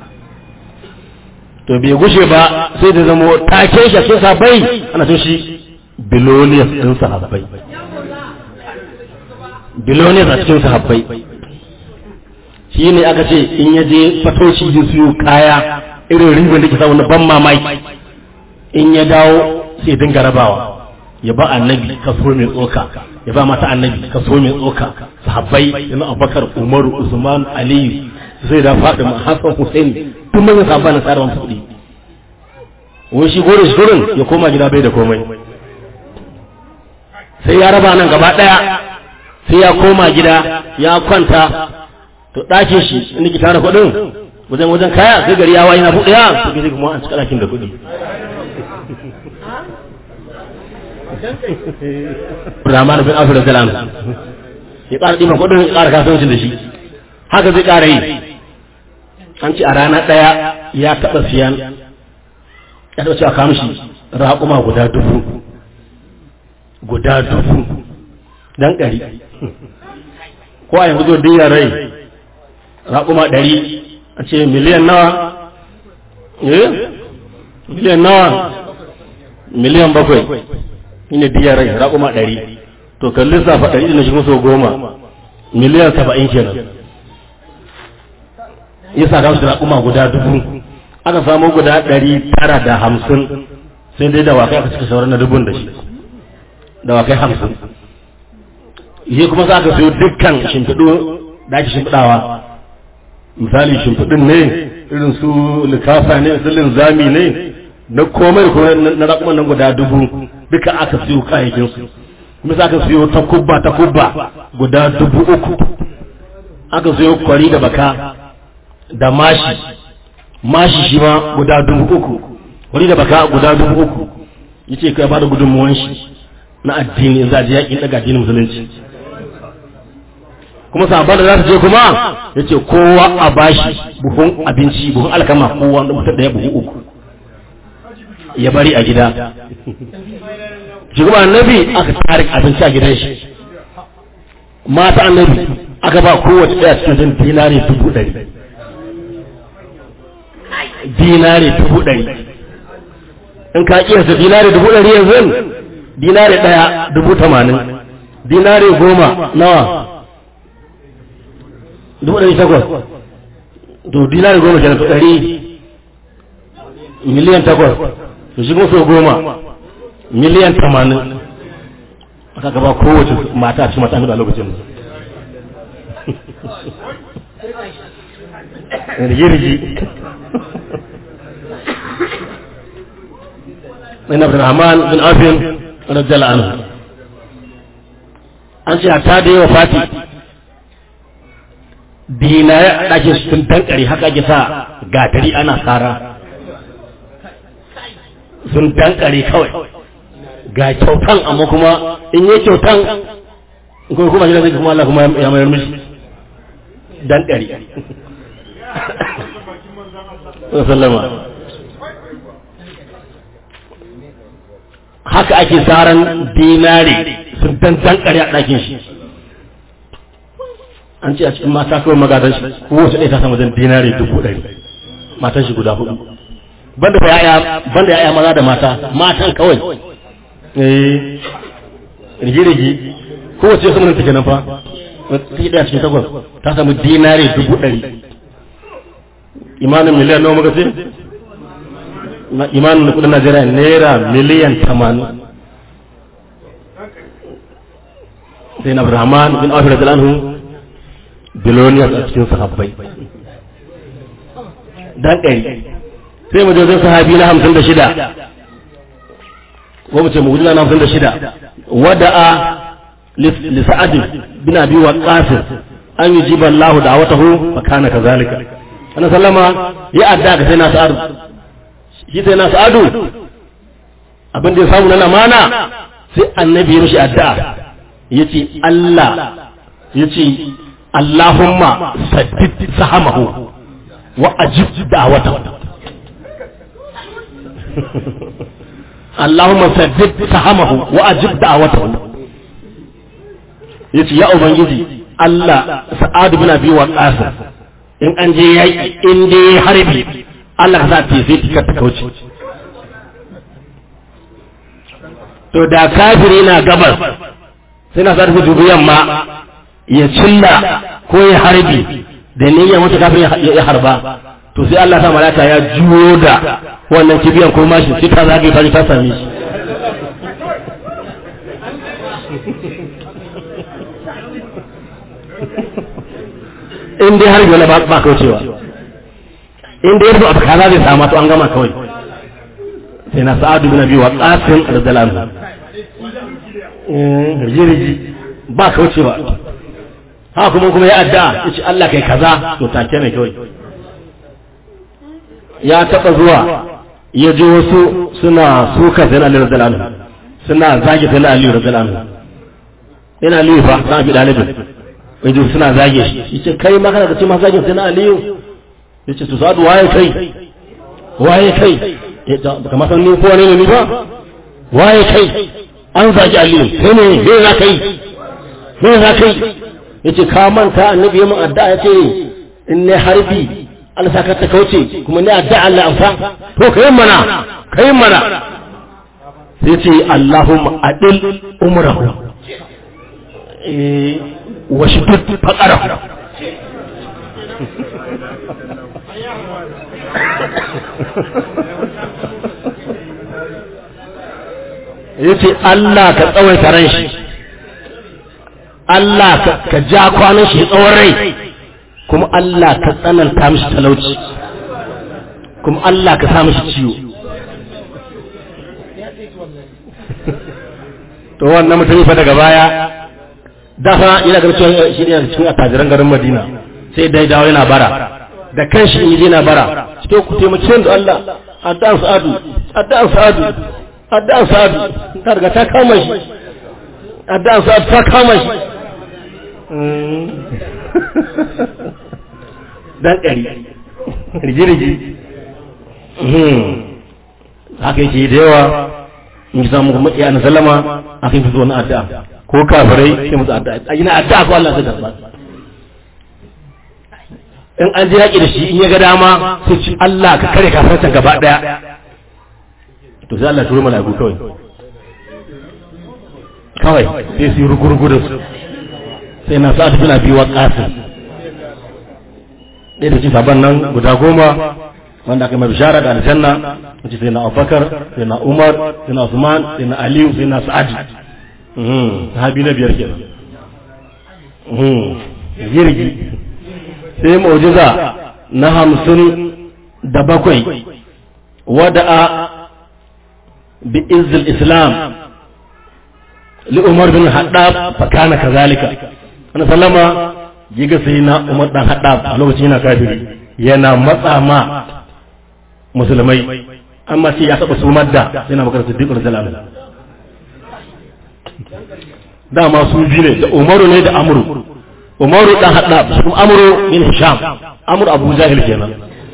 to bai gushe ba sai da zamo take shi a cikin sahabbai ana so shi biloniyas din sahabbai biloniyas a cikin sahabbai shi ne aka ce in ya je fatoci ya siyo kaya irin ribar da ke samu na ban mamaki in ya dawo sai dinga rabawa ya ba annabi kaso mai tsoka ya ba mata annabi kaso mai tsoka sahabbai yana abubakar umaru usman aliyu sai da fatima hassan hussein tun manyan sahabba na tsarin kuɗi wai shi gore shi gurin ya koma gida bai da komai sai ya raba nan gaba ɗaya sai ya koma gida ya kwanta to ɗakin shi inda ki tara kuɗin wajen wajen kaya sai gari ya wayi na buɗe ya to ke kuma an cika ɗakin da kuɗi Rahman bin Auf radiyallahu anhu ya ƙara ɗiban kuɗin ya ƙara kasuwancin da shi haka zai ƙara yi an ce a rana ɗaya ya taɓa siyan ya taɓa cewa kamshi raƙuma guda dubu guda dubu dan ɗari ko a yanzu zo diya rai raƙuma ɗari a ce miliyan nawa eh miliyan nawa miliyan bakwai shine diya rai raƙuma ɗari to kan lissafa ɗari na shi so goma miliyan saba'in kenan ya sa gamsu raƙuma guda dubu aka samu guda ɗari tara da hamsin sai dai dawakai aka cika sauran na dubun da shi dawakai hamsin shi kuma za ka siyo dukkan shimfiɗu da ake shimfiɗawa misali shimfiɗin ne irin su likafa ne su linzami ne na komai da komai na raƙuman nan guda dubu duka aka siyo kayayyakinsu kuma za ka siyo takubba takubba guda dubu uku aka siyo kwari da baka da mashi mashi shi ma guda dubu uku kwari da baka guda dubu uku yace kai ba da gudunmuwan shi na addini za a je yakin daga addinin musulunci kuma sahabban da za su je kuma ya ce kowa a bashi buhun abinci buhun alkama kowa da mutum ɗaya buhu uku ya bari a gida shi kuma annabi aka tare abinci a gidan shi mata annabi aka ba kowace ɗaya cikin jin dinari dubu ɗari dinari dubu ɗari in ka kiyasta dinari dubu ɗari yanzu dinari ɗaya dubu tamanin dinari goma nawa dubu ɗari takwas to dinari goma kenan to ɗari miliyan takwas to shi kuma so goma miliyan tamanin aka gaba kowace mata a cikin mata a lokacin rigirgi Ibn Abdurrahman bin Afin radiyallahu anhu an ce ta da yawa fati dinare a ɗakin sun dankare haka ake sa gatari ana tsara sun dankare kawai ga kyautan amma kuma in yi kyautan in kuma kuma shi zai kuma Allah kuma ya mayar mishi dankare sallama haka ake tsaran dinare sun dan dankare a ɗakin shi an ce a cikin mata kawai magadan shi kowace ɗaya ta samu zan dinare dubu ɗari matan shi guda hudu banda fa ya'ya banda ya'ya maza da mata matan kawai eh rige rige kowace sama take nan fa take ɗaya cikin takwas ta samu dinare dubu ɗari imanin miliyan nawa muka ce imanin na kudin Najeriya naira miliyan tamanin sai na Abrahman bin Auf radiyallahu anhu biloniyar a cikin sahabbai dan ɗari sai mu wajen sahabi na hamsin da shida ko mu ce mu na hamsin da shida wada'a li sa'ad bin abi waqqas an yujiba Allah da'watahu fa kana kazalika annabi sallama ya adda ga sai na sa'ad shi sai na sa'adu abin da ya samu na amana sai annabi ya mishi addu'a yace Allah yace Allahumma saddid sahamahu wa ajib da'watahu Allahumma saddid sahamahu wa ajib da'awatahu yace ya ubangiji Allah sa'adu bin abi waqas in an je yaki in dai harbi Allah ka sa ta sai tika ta kauce to da kafiri na gabas sai na sa dubu yamma ya cilla ko ya harbi da niyyar wata kafin ya harba to sai Allah sa malaka ya juyo da wannan kibiyan ko mashi sai ta zage ta ta same shi in dai harbi wani ba kaucewa in dai yarda abu kaza zai samu to an gama kawai sai na sa'adu bin abi wa qasim radhiyallahu anhu rigi ba kaucewa haka kuma kuma ya adda ya ce Allah kai kaza to take mai kawai ya taba zuwa ya ji wasu suna suka sai na Ali radiyallahu anhu suna zage sai na Ali radiyallahu anhu ina Ali fa na bi dalibin wai ji suna zage shi yace kai ma kana da ce ma zage sai na Ali yace to sadu waye kai waye kai kamar san ni ko ne ne ba waye kai an zagi Ali sai ne me za kai me za kai yace ka manta annabi yayin addu'a yace in ne harbi Allah saka ta kauce kuma ne addu'a Allah amsa to kai mana kai mana sai yace Allahumma adil umrahu eh wa shiddat faqarahu yace Allah ka tsawaita ran shi Allah ka ja kwanan shi tsawon rai kuma Allah ka tsananta mishi talauci kuma Allah ka sa mishi ciwo to wannan mutum fa daga baya dafa yana ganin cewa shi ne cikin attajiran garin Madina sai dai dawo yana bara da kanshi in yana bara cikin ku taimake da Allah addan sa'adu addan sa'adu addan sa'adu ta riga ta kama shi addan sa'adu ta kama shi dan ƙari rigirigi haka yake da yawa in ji samu kuma iya na sallama a kan fito wani addu'a ko kafirai sai musu addu'a a gina addu'a ko Allah zai karba in an je yaƙi da shi in ya ga dama sai ci Allah ka kare kafircin gaba ɗaya to sai Allah turo mala'iku kawai kawai sai su yi rugurugu da su sai na sa'ad bin abi waqasim ɗaya da cikin sabon nan guda goma wanda aka mai bishara da aljanna wace sai na abubakar sai na umar sai na usman sai na aliyu sai na sa'ad sahabi na biyar kenan girgi sai mu'jiza na hamsin da bakwai wada'a bi izzil islam li umar bin haddab fa kana kazalika ana sallama giga sai na umar dan haddab a lokacin yana kafiri yana matsa ma musulmai amma sai ya taba sumar da yana makar siddiq radiyallahu anhu dama su biyu ne da umaru ne da amru umaru dan haddab kuma amru bin hisham amru abu jahil kenan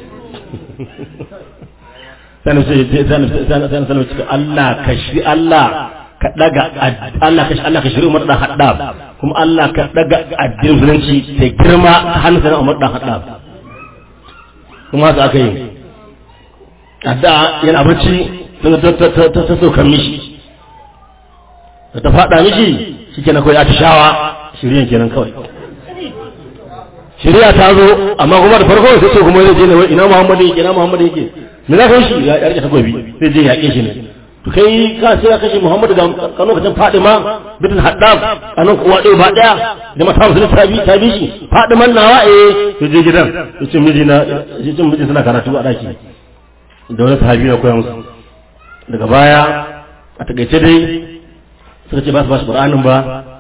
sai sai sai sai sai Allah kashi Allah ka daga Allah ka Allah ka shiri Umar dan Haddab kuma Allah ka daga addinin musulunci da girma ta hannun sanan Umar dan Haddab kuma haka aka yi adda yana bacci ta ta ta ta saukan mishi da ta fada mishi shikenan kawai ya shawa shiryan kenan kawai shirya ta zo amma kuma da farko sai ce kuma zai je ne ina Muhammadu yake ina Muhammadu yake me za ka yi shi ya rike takobi sai je yaƙe shi ne to kai ka sai ka kashe Muhammadu ga kan lokacin Fadima bitin Haddam anan kuwa ɗaya ba ɗaya da mata musulun ta bi ta bi shi Fadiman nawa eh to je gidan to ce miji na je cin miji suna karatu a daki da wani sahabi na koya musu daga baya a takaice dai suka ce ba su ba su Qur'anin ba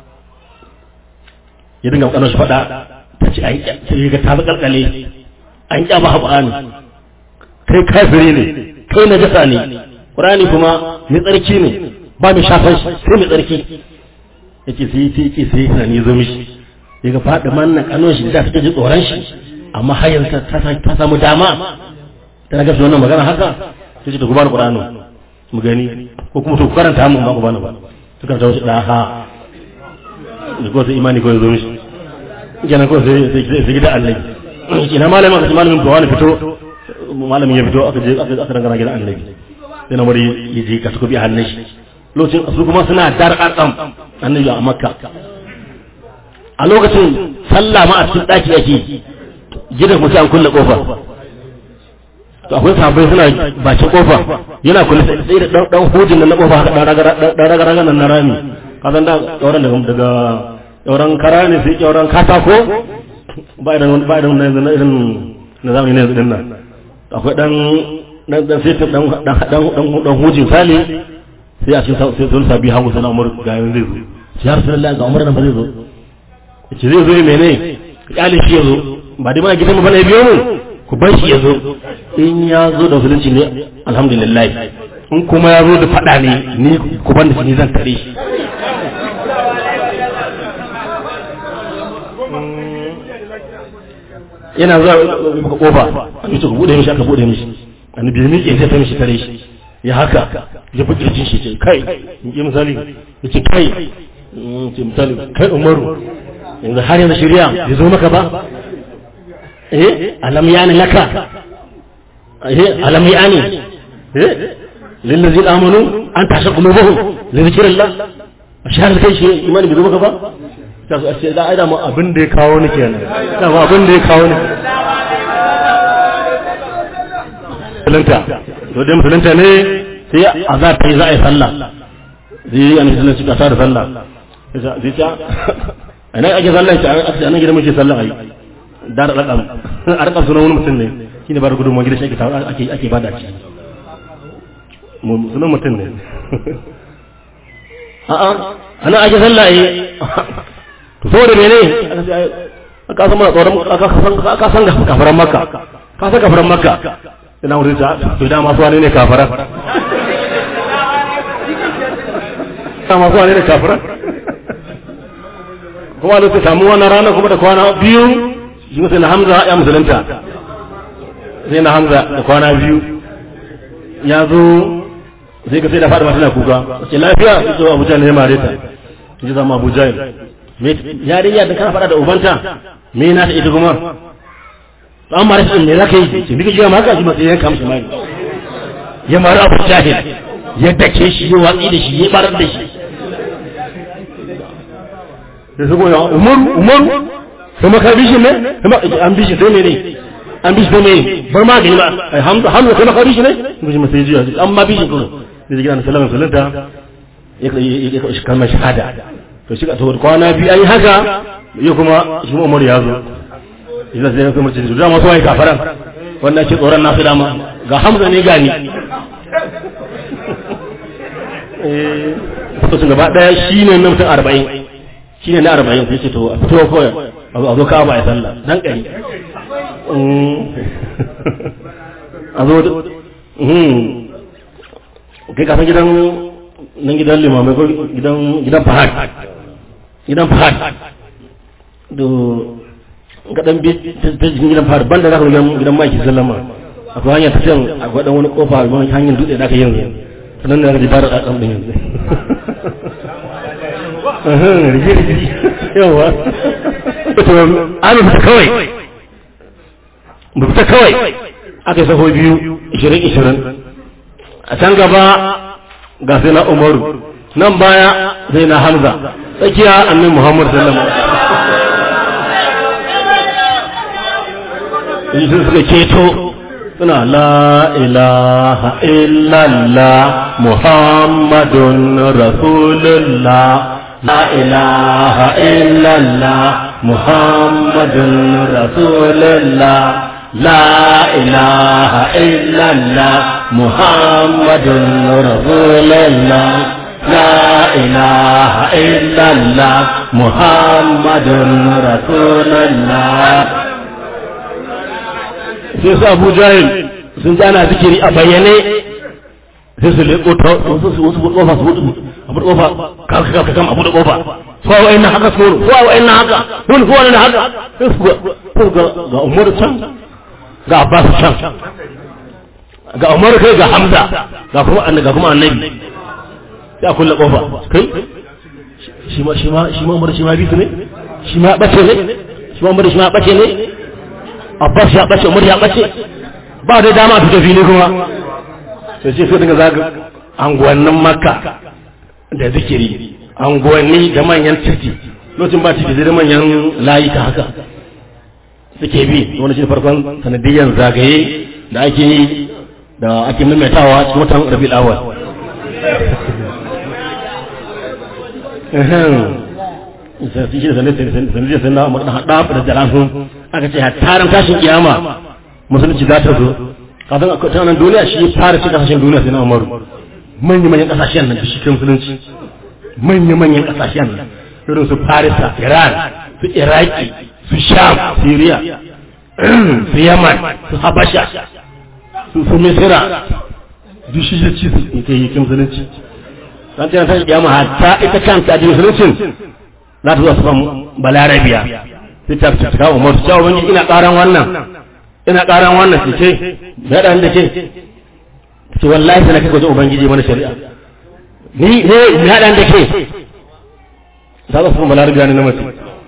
ya dinga kanon shi faɗa ta ce an sai ga ta kalkale an kyama Qur'ani kai kafiri ne kai najasa ne Qur'ani kuma mai tsarki ne ba mai shafan shi sai mai tsarki yake sai sai yake sai yana ne zo mishi yaga faɗi manna kanon shi da take ji tsoron shi amma har yanzu ta ta samu dama ta ga wannan magana haka sai ce to ku bani qur'ani mu gani ko kuma to ku karanta mu ba ku bani ba su karanta wasu da ha da ko sai imani ko ya zo mishi kenan ko sai sai sai gida Allah ina malamin aka ce malamin ko wani fito malamin ya fito aka je aka aka dangana gidan annabi sai na bari ya je ka tuko bi hannun shi lokacin su kuma suna dar arkam annabi a makka a lokacin sallah ma a cikin daki ake gidan mutum an kulle kofa to akwai sahabbai suna bakin kofa yana kulle sai da dan dan hujin nan na kofa haka dan raga dan raga raga nan na rami ka san da dauran daga daga dauran kara ne sai dauran katako ba idan ba idan na irin na zamani ne yanzu din nan akwai dan dan dan sai dan dan dan dan hujin sali sai a cikin sai sun sabi hagu sana umar ga yanzu zai zo sai ya rasulullahi ga umar nan ba zai zo yace zai zo mene kyale shi ya zo ba dai ma gidan mu bane biyo mu ku bar shi ya zo in ya zo da musulunci ne alhamdulillah in kuma ya zo da fada ne ni ku ban da shi ni zan tare shi yana zuwa ka kofa an ce ku bude mishi aka bude mishi annabi ya miƙe sai ta mishi tare shi ya haka ya fi kirjin shi ce kai in ji misali ya ce kai ce misali kai umaru yanzu har yanzu shirya ya zo maka ba eh alam yani laka eh alam yani eh lillazi amanu an tasha qulubuhum li zikrillah shahar kai shi imani bai zo maka ba ta so sai da aida mu abin da ya kawo ni kenan da mu abin da ya kawo ni musulunta to dai musulunta ne sai azar ta yi za a yi sallah zai yi annabi sallallahu alaihi wasallam da sallah zai ta ana ake sallah shi a nan gidan muke sallah ai dar rakam a rakam sunan wani mutum ne shine ba da gudunmuwa gidan shi ake ake ake bada shi sunan mutum ne a'a ana ake sallah ai to saboda mene ka san mana tsoron ka san kafaran makka ka san kafaran makka ina wurin ta to da masu wani ne kafaran ta masu wani ne kafaran kuma da su samu wannan rana kuma da kwana biyu shi sai na hamza ya musulunta sai na hamza da kwana biyu ya zo sai ka sai da fadima tana kuka ce lafiya su zo abuja ne ya mare ta ji zama abuja yarinya da kana faɗa da ubanta me na ta ita kuma an mara shi ne zaka yi ce bika jiya maka shi matsayin yanka mishi mai ya mara abu jahil ya dake shi ya watsi da shi ya barar da shi da su goya umar umar kuma ka bishi ne kuma an bishi sai ne an bishi sai ne bar ma gani ba hamza hamza kuma ka bishi ne kuma ma sai jiya an ma bishi kuma da jiya na sallama sallanta ya ya kalmar shahada to shi ka to kwana biyu an yi haka ya kuma shi umar ya zo idan sai ya kuma cin da masu wai kafaran wannan ke tsoron nasu dama ga hamza ne gani eh to sun gaba daya shine na mutum 40 shine na 40 sai ce to a fito kawai a zo ka ba ya sallah dan kai a zo kai ka san gidan nan gidan limamai ko gidan gidan fahad gidan fahad do gadan bi ta jikin gidan fahad banda za ka gidan gidan maki sallama akwai hanyar ta can a gwadan wani kofa wani hanyar dutse da aka yanzu sannan da ji fara tsatsan din yanzu rige-rige yawa to an fita kawai mu fita kawai aka yi saho biyu ishirin ishirin a can gaba ga sai na umaru nan baya sai na hamza tsakiya annin muhammad sallama yi sun suka ceto suna la ilaha illallah muhammadun rasulullah la ilaha illallah muhammadun rasulullah la ilaha illallah muhammadun rasulullah la ilaha illallah muhammadun rasulullah sai su abu jahil sun ji ana zikiri a bayyane sai su leƙo ta wasu su wasu kofa su buɗe a buɗe kofa ka ka ka kama a buɗe kofa su wa wa'in haka su su wa wa'in haka wani kuwa na haka sai su ga ga umar can ga abbas can ga Umar kai ga Hamza ga kuma annabi ga kuma annabi sai a kulle kofa kai shi ma shi ma shi ma Umar shi ma bisu ne shi ma bace ne shi ma Umar shi ma bace ne Abbas ya bace Umar ya bace ba da dama su tafi ne kuma sai ce sai daga zaga anguwannin Makka da zikiri anguwanni da manyan titi lokacin ba titi da manyan layuka haka suke bi wani shi farkon sanadiyyar zagaye da ake yi da ake maimaitawa cikin watan rabi awal sai shi da sanadiyyar sai na makaɗa haɗa da jalafin aka ce tarin tashin kiyama musulunci za ta zo kafin a kwanan duniya shi fara ci kasashen duniya sai na umaru manya-manyan kasashen nan da shi kan musulunci manya-manyan kasashen nan irin su farisa iran su iraki su sham syria su yaman su habasha su su misira duk shi ya ci su ita yi kin musulunci san tana ta kiyama hatta ita kanta da musuluncin za ta zo su samu balarabiya sai ta fi kawo umar su cewa ina karan wannan ina karan wannan su ce da ɗan da ke ce wallahi sai na kai wajen ubangiji mana shari'a ni ne na ɗan da ke za su samu balarabiya ne na mace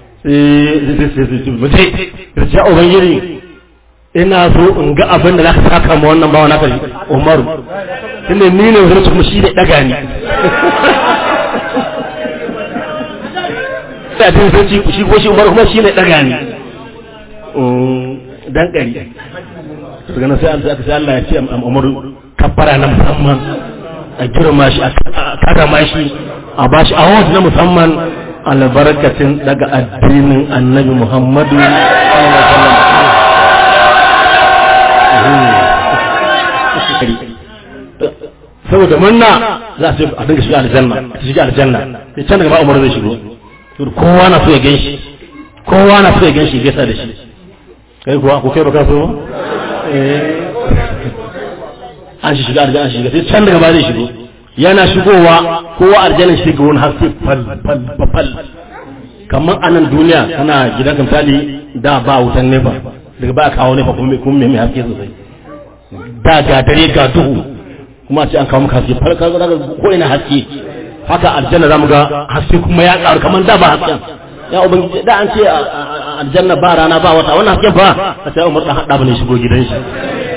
mace da ce ubangiji ina so in ga abin da za ka saka ma wannan bawa naka umaru tunda ni ne wani kuma shi da daga ni sai tun sai ci shi ko shi umaru kuma shi ne daga ni dan kari to ganin sai Allah sai Allah ya ce umaru kabbara na musamman a girma shi a karama shi a bashi award na musamman albarkacin daga addinin annabi Muhammadu saboda munna za su a dinga shiga aljanna ta shiga aljanna sai can daga ba umar zai shigo kowa na so ya gan shi kowa na so ya gan shi gaisa da shi kai kuwa ko kai baka so an shi shiga aljanna an shiga sai can daga ba zai shigo yana shigowa kowa aljanna shiga wani haske fal fal fal kamar a nan duniya kana gidan misali da ba wutan nefa daga ba kawo nefa kuma kuma mai haske sosai da ga dare ga duhu kuma ce an kawo maka haske farka ga ko ina haske haka aljanna zamu ga haske kuma ya karu kamar da ba hasken ya ubangiji da an ce aljanna ba rana ba wata wannan hasken ba a sai umar dan hada bane shigo gidan shi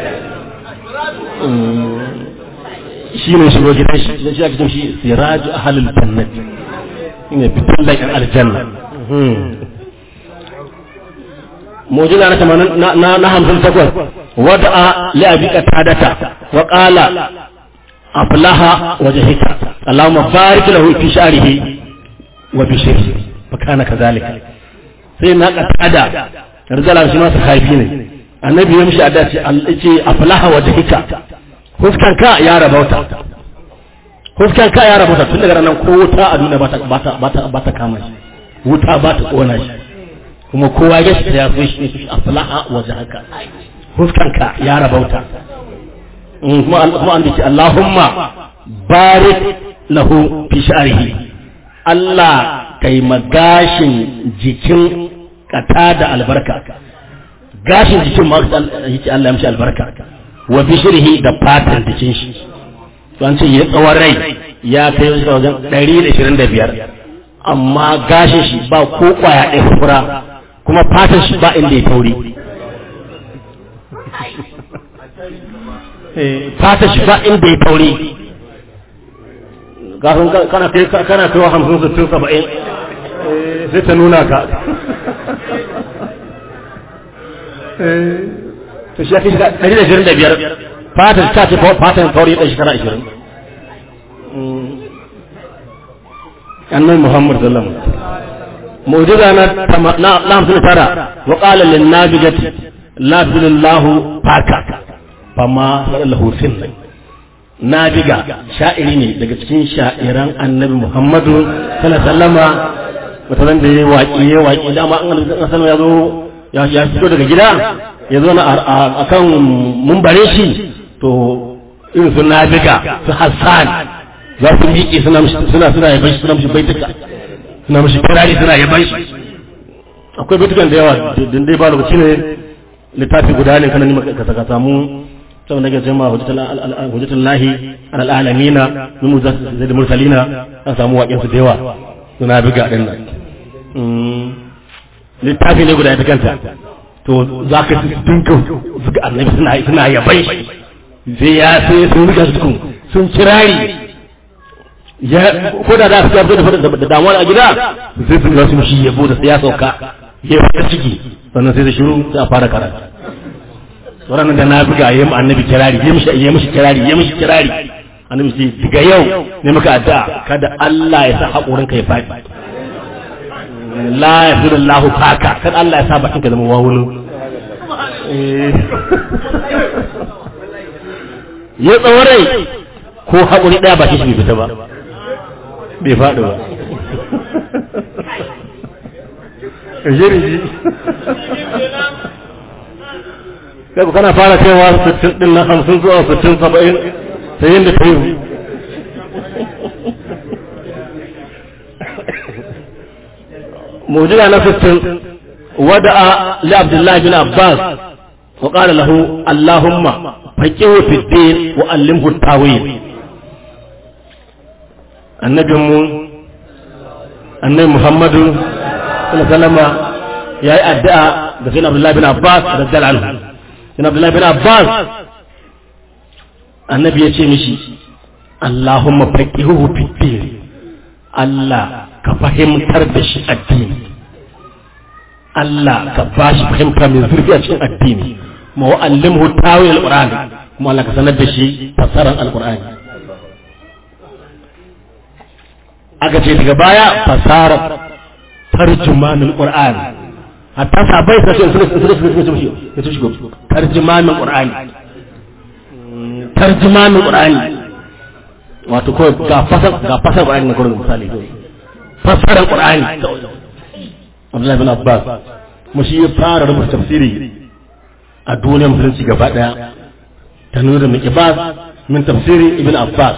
shi ne shigo gidan shi shi ake cin shi siraju ahlul jannati ne fitan da aljanna موجودة أنا كمان نهم في التقوى ودعا لأبي قتادة وقال أفلح وجهك اللهم بارك له في شعره وبشره فكان كذلك سيدنا قتادة رضي الله عنه صحابي ne annabi ya mishi adda ce aflaha wajhika huskanka ya rabauta huskanka ya rabauta tun daga nan ko wuta a duniya ba ta ba ta kama shi wuta ba ta kona shi kuma kowa ya shi ya so shi aflaha wajhaka huskanka ya rabauta kuma kuma an dace Allahumma barik lahu fi sha'rihi Allah kai magashin jikin kata da albarka gashin jikin ma yake Allah ya mishi albarka wa bishrihi da fatan jikin shi to an ce ya tsawon rai ya kai wajen 125 amma gashin shi ba ko kwaya ɗaya fura kuma fatan shi ba inda ya tauri fatan shi ba inda ya tauri gafin kana kai kana kai wa hamsin sittin saba'in sai ta nuna ka to shi ya kai ɗari da ashirin da biyar fatan ta ce fatan tauri ɗan shekara ashirin annabi muhammad sallallahu alaihi wasallam معجزة نعم ترى وقال للنابجة لا بذل الله فاكا فما له سن نابجة شائرين daga cikin sha'iran annabi Muhammadu sallallahu alaihi wasallama mutanen da ya waƙi ya waƙi dama an san ya zo ya fito daga gida ya zo na akan mumbare shi to irin su nabiga su Hassan za su miƙe suna suna suna yaban shi suna mishi baituka suna mashi kirari suna yaban shi akwai baitukan da yawa din dai ba lokaci ne littafi guda ne kana nima ka saka samu saboda nake cewa hujjatul lahi alal alamina min muzazzil mursalina an samu waƙen su da yawa suna biga din nan littafi ne guda ita kanta to za ka dinka zuga annabi suna suna yabai sai ya sai sun riga su sun kirari ya ko da za su ga da damuwa a gida sai su ga su shi yabo da ya sauka ya fita ciki sannan sai da shiru sai a fara karatu wannan da na buga yayin annabi kirari ya mishi ya mishi kirari ya mishi kirari annabi sai daga yau ne muka addu'a kada Allah ya sa hakurin ka ya fadi la yafirullahu faka kada Allah ya sa bakin ka zama wawulu ya tsawarai ko haƙuri ɗaya ba shi bai fita ba bai faɗi ba jirgi kai ku kana fara cewa sittin ɗin na hamsin zuwa sittin saba'in sai yin da ta yi mujiza na sittin wada'a li abdullahi bin abbas وقال له اللهم فقهه في الدين وعلمه التاويل النبي مو النبي محمد صلى الله عليه وسلم يا ادعى da sai Abdullahi bin Abbas radiyallahu anhu sai Abdullahi bin Abbas annabi ya ce mishi Allahumma faqihuhu fid din Allah ka fahimtar da shi addini Allah ka bashi fahimta mai zurfi a cikin addini ma wa'allimhu tawil alqur'ani kuma Allah ka sanar da shi fasaran alqur'ani aka ce daga baya fasarar tarjumanul qur'ani hatta sabai sai sun sun sun sun sun ya su shigo tarjumanul qur'ani tarjumanul qur'ani wato ko ga fasar ga fasar qur'ani ne gurin misali fasaran qur'ani Abdullahi bin Abbas kuma shi ya fara rubuta tafsiri a duniyar musulunci gaba daya ta nuna da Ibas min tafsiri Ibn Abbas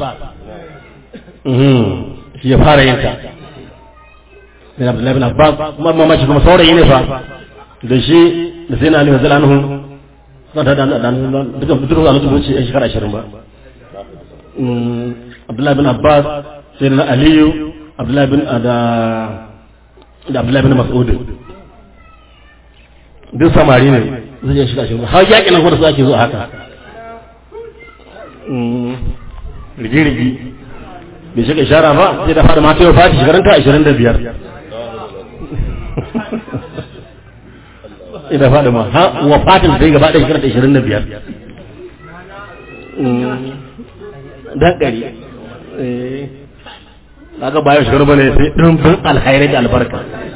shi ya fara yin ta bin Abdullahi bin Abbas kuma mamaci kuma saurayi ne fa da shi da sai na Ali Hazal anhu suna ta da duka duka a lokacin wuce shekara ashirin ba Abdullahi bin Abbas sai na Aliyu Abdullahi bin da da Abdullahi bin Mas'ud duk samari ne zai je shiga shiga har yaƙi nan kuma su ake zo haka rigi-rigi bai shiga ishara ba sai da fada mata yau fati shekarun ta 25 ina fada ma ha wa fatin sai gaba ɗaya shekarun ta 25 dan ƙari kaga bayan shekaru bane sai ɗumbin alhairai da albarka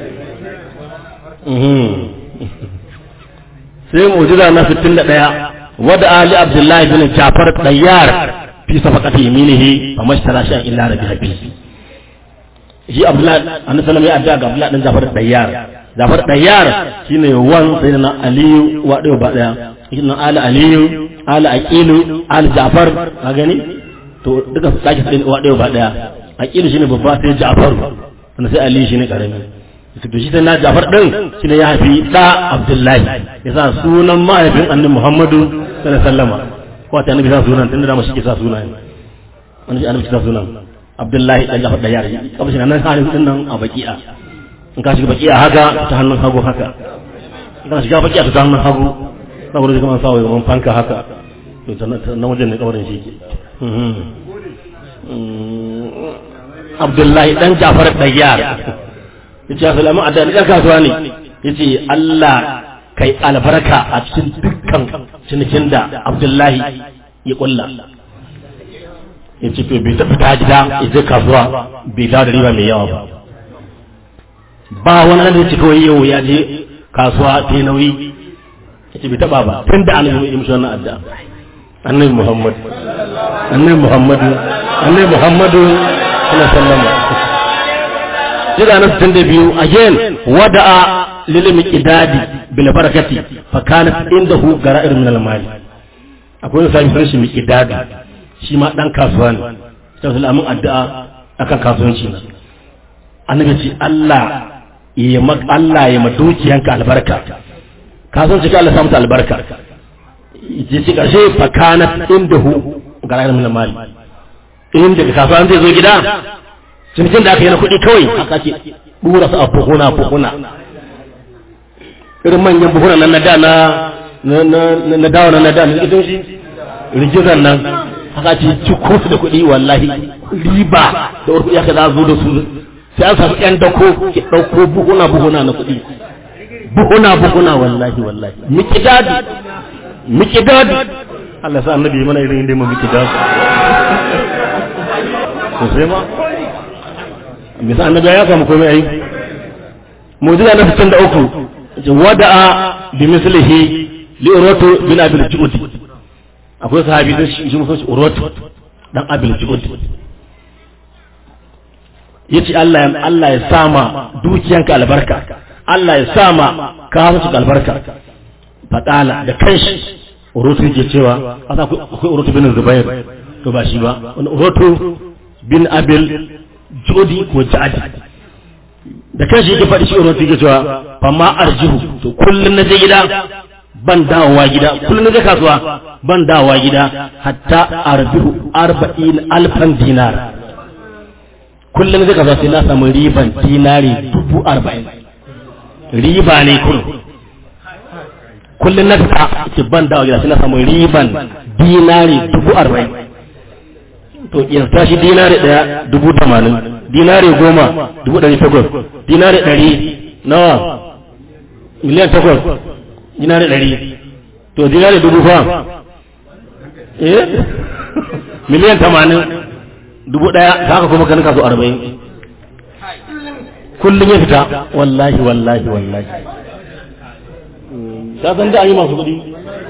sai mujiza na 61 wada ali abdullahi bin jafar dayyar fi safaqati yaminihi fa mashtara shan illa rabbi habi shi abdullahi annabi sallallahu alaihi wasallam ya ga abdullahi dan jafar dayyar jafar dayyar shine wan sayyidina aliyu wa dayo ba daya shine ali aliyu ali aqilu ali jafar ka gani to duka su sake sai wa dayo ba daya aqilu shine babba sai jafar sannan sai ali shine karami to shi sai na jafar din shine ya haifi da abdullahi yasa sunan mahaifin annabi muhammadu sallallahu alaihi wasallam ko ta annabi sa sunan tunda da mashi ke sa sunan wani shi annabi sa sunan abdullahi dan jafar da yare kamar shi nan halin din nan a baki'a in ka shiga baki'a haka ta hannun hagu haka in ka shiga baki'a ta hannun hagu saboda kuma sa wai fanka haka to nan wajen ne kabarin shi ke abdullahi dan jafar da yare yace assalamu a da ɗan kasuwa ne yace Allah kai albarka a cikin dukkan cinikin da Abdullahi ya kulla yace to bai ta fita gida ya je kasuwa bai dawo da riba mai yawa ba ba wani nan da yace kawai yau ya je kasuwa ta nauyi yace bai taba ba tun da annabi ya mishi wannan addu'a annabi Muhammad annabi Muhammad annabi Muhammad sallallahu alaihi wasallam jira na 62 again wada'a lil miqdadi bil barakati fa kanat indahu gara'ir min al mali akwai wani sai shi miqdadi shi ma dan kasuwa ne sai su lamun addu'a akan kasuwanci ne annabi ce Allah ya mak Allah ya madukiyanka albarka kasuwanci ka Allah samu ta albarka ya ce ƙarshe fakanat inda hu ga rayar min mali in daga kasuwa zai zo gida cinikin da aka yi na kuɗi kawai haka ke ɗura su a buhuna buhuna irin manyan buhuna nan na da na na dawo na da na likitoci rigizan nan haka ce ciko su da kuɗi wallahi riba da wani kuɗi aka za zo da su sai an samu ƴan dako ki ɗauko buhuna buhuna na kuɗi buhuna buhuna wallahi wallahi mikidadi mikidadi Allah sa annabi mana irin inda mu mikidadi to sai ma bisa annabi ya kama komai ai mujiza na fitin da uku wada'a bi mislihi li urwatu bin abil ju'ud akwai sahabi da shi mutum shi urwatu dan abil ju'ud yace Allah ya Allah ya sama dukiyanka albarka Allah ya sama kasuwanci albarka fadala da kanshi urwatu yake cewa akwai urwatu bin zubair to ba shi ba wani urwatu bin abil jodi ko jadi da kanshi yake faɗi shi urwatu yake cewa fa ma arjihu to kullun na je gida ban dawowa gida kullun na je kasuwa ban dawowa gida hatta arbihu arba'in alfan dinar kullun na je kasuwa sai na samu riban dinari dubu arba'in riba ne kullum kullun na fita ce ban dawowa gida sai na samu riban dinari dubu arba'in to yanzu tashi dinari daya dubu tamanin dinari goma dubu ɗari takwas dinari ɗari nawa miliyan takwas dinari ɗari to dinari dubu fa eh miliyan tamanin dubu ɗaya ta haka kuma kanin kaso arba'in kullum ya fita wallahi wallahi wallahi ta san da an yi masu kuɗi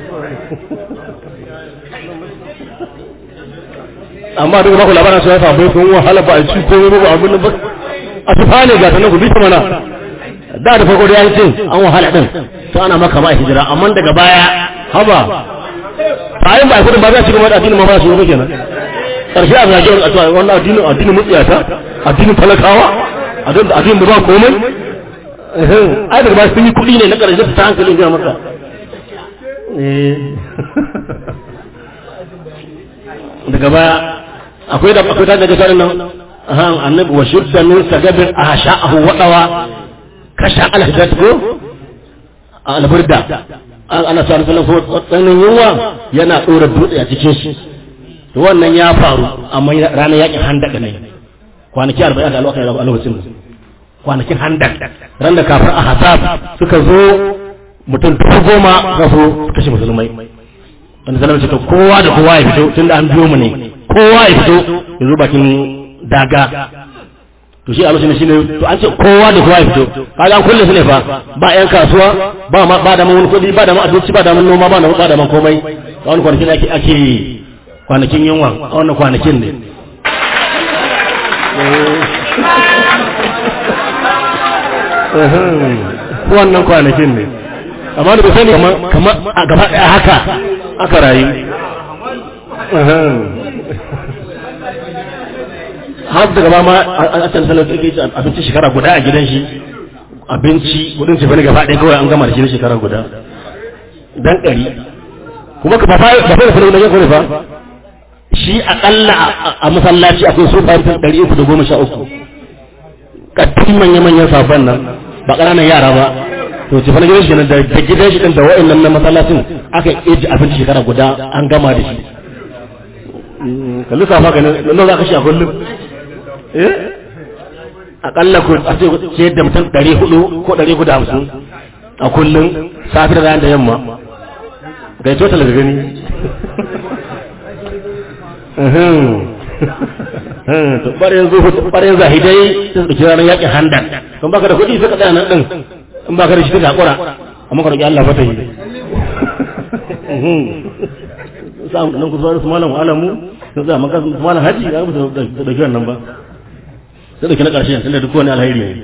amma duk ba ku labarin su ya samu sun wahala ba a ci komai ba abin ba a tufa ne ga sanan ku bi mana da da farko da yayin an wahala din to ana maka ma hijira amma daga baya haba bayan ba kudin ba za su gaba da addinin ma ba su yi kenan karshe a zage a tuwa wannan addinin addinin mutsiyata addinin talakawa addinin da ba komai ai daga ba sun yi kuɗi ne na karshe ta hankalin ga maka daga baya akwai da akwai ta daga sanin nan ahan annabi wa shudda min sagabin ahsha'ahu wadawa kasha alhadat ko alburda ana sa rasulun ko tsanin yunwa yana dora dutse a cikin shi to wannan ya faru amma ranar yakin handaka ne kwanaki 40 da lokacin a lokacin kwanakin handak ran da kafir a hasab suka zo mutum dubu goma suka so kashe musulmai wanda zalama ce to kowa da kowa ya fito tun da an biyo mu ne kowa ya fito ya zo bakin daga to shi a lokacin shi ne to an ce kowa da kowa ya fito kaga an kulle su ne fa ba yan kasuwa ba ma ba da mun kudi ba da mun abinci ba da mun noma ba da ba da mun komai a wani kwanakin ake ake kwanakin yunwa a wannan kwanakin ne wannan kwanakin ne amma da bai sani kamar a gaba ɗaya haka aka rayu har da gaba ma a can sanar da ke abinci shekara guda a gidan shi abinci kudin ce bane gaba ɗaya kawai an gama da shi shekara guda dan ɗari kuma ka ba fa ba fa da yanku fa shi akalla a masallaci akwai su fa ɗari uku da goma sha uku kattin manya-manyan sabon nan ba ƙananan yara ba to ce fana gidan shi da da gidan shi da wa'annan na masallacin aka yi abinci shekara guda an gama da shi ka lissafa ga nan za ka shi a kullum eh akalla ko a ce ce da mutum ɗari hudu ko ɗari hudu hamsin a kullum safi da ranar da yamma ga yi total da gani to ɓarin zuhu ɓarin zahidai sun ɗauki ranar yaƙin handan don baka da kuɗi sai ka tsaya nan ɗin in ba ka da shi ta hakura amma ka roƙi Allah fata yi sa'an nan ku zuwa su malam alamu sun tsaya maka su malam haji ya mutu da dauki wannan ba sai dauki na ƙarshe tunda duk wani alheri ne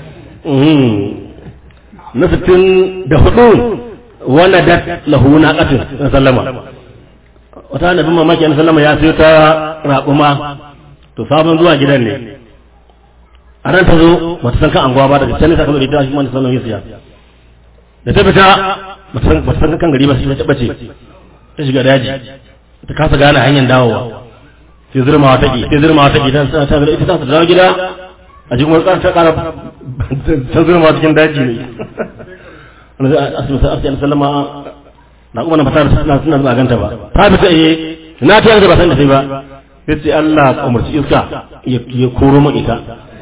na sittin da hudu wanda da lahu na ƙatin na sallama wata annabin mamaki na sallama ya sayo ta raƙuma to sabon zuwa gidan ne a ran ta zo bata san kan anguwa ba daga can ne sakamakon ita shi wani sallan ya siya da ta fita bata san kan gari ba sai ta bace ta shiga daji ta kasa gane hanyar dawowa sai zurmawa take sai zurmawa take ta ta ta ita ta dawo gida a cikin wani ta kara ta zurmawa cikin daji ne wani zai asibi sai asibi sallama na kuma na fata suna suna zuwa ganta ba ta fita eh na ta yanzu ba san da sai ba sai ce Allah ka umarci iska ya koro min ita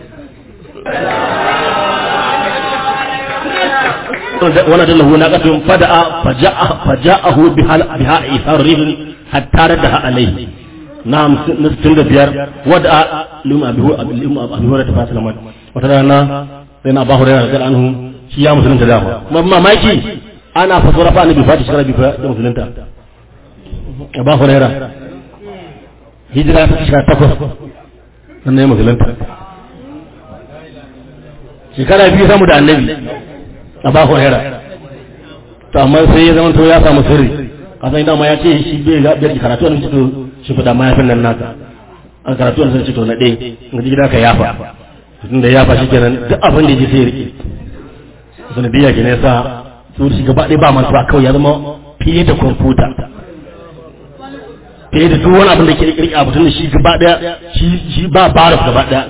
wannan da lahu naqatun fada'a faja'a faja'ahu biha biha isar rihin hatta radaha alayhi na'am na 65 wada lima bihu lima abu hurairah ta sallama wata rana sai na ba hurairah da anhu shi ya musulunta da ma mamaki ana fasara fa annabi fati shara bi fa da musulunta ba hurairah hijira ta shekara takwas nan ne musulunta shekara biyu samu da annabi a ba huraira to amma sai ya zama to ya samu sirri kasan idan ma ya ce shi bai ga bai karatu wannan to shi fada ma yafin nan naka an karatu wannan sai to na dai in ji gida ka yafa tun da yafa shi kenan duk abin da ya ji sai ya rike sun biya ke ne sa su shi gaba ɗaya ba mantuwa kawai ya zama fiye da kwamfuta fiye da duk wani abin da ke rike abu tun da shi gaba ɗaya shi ba barif gaba ɗaya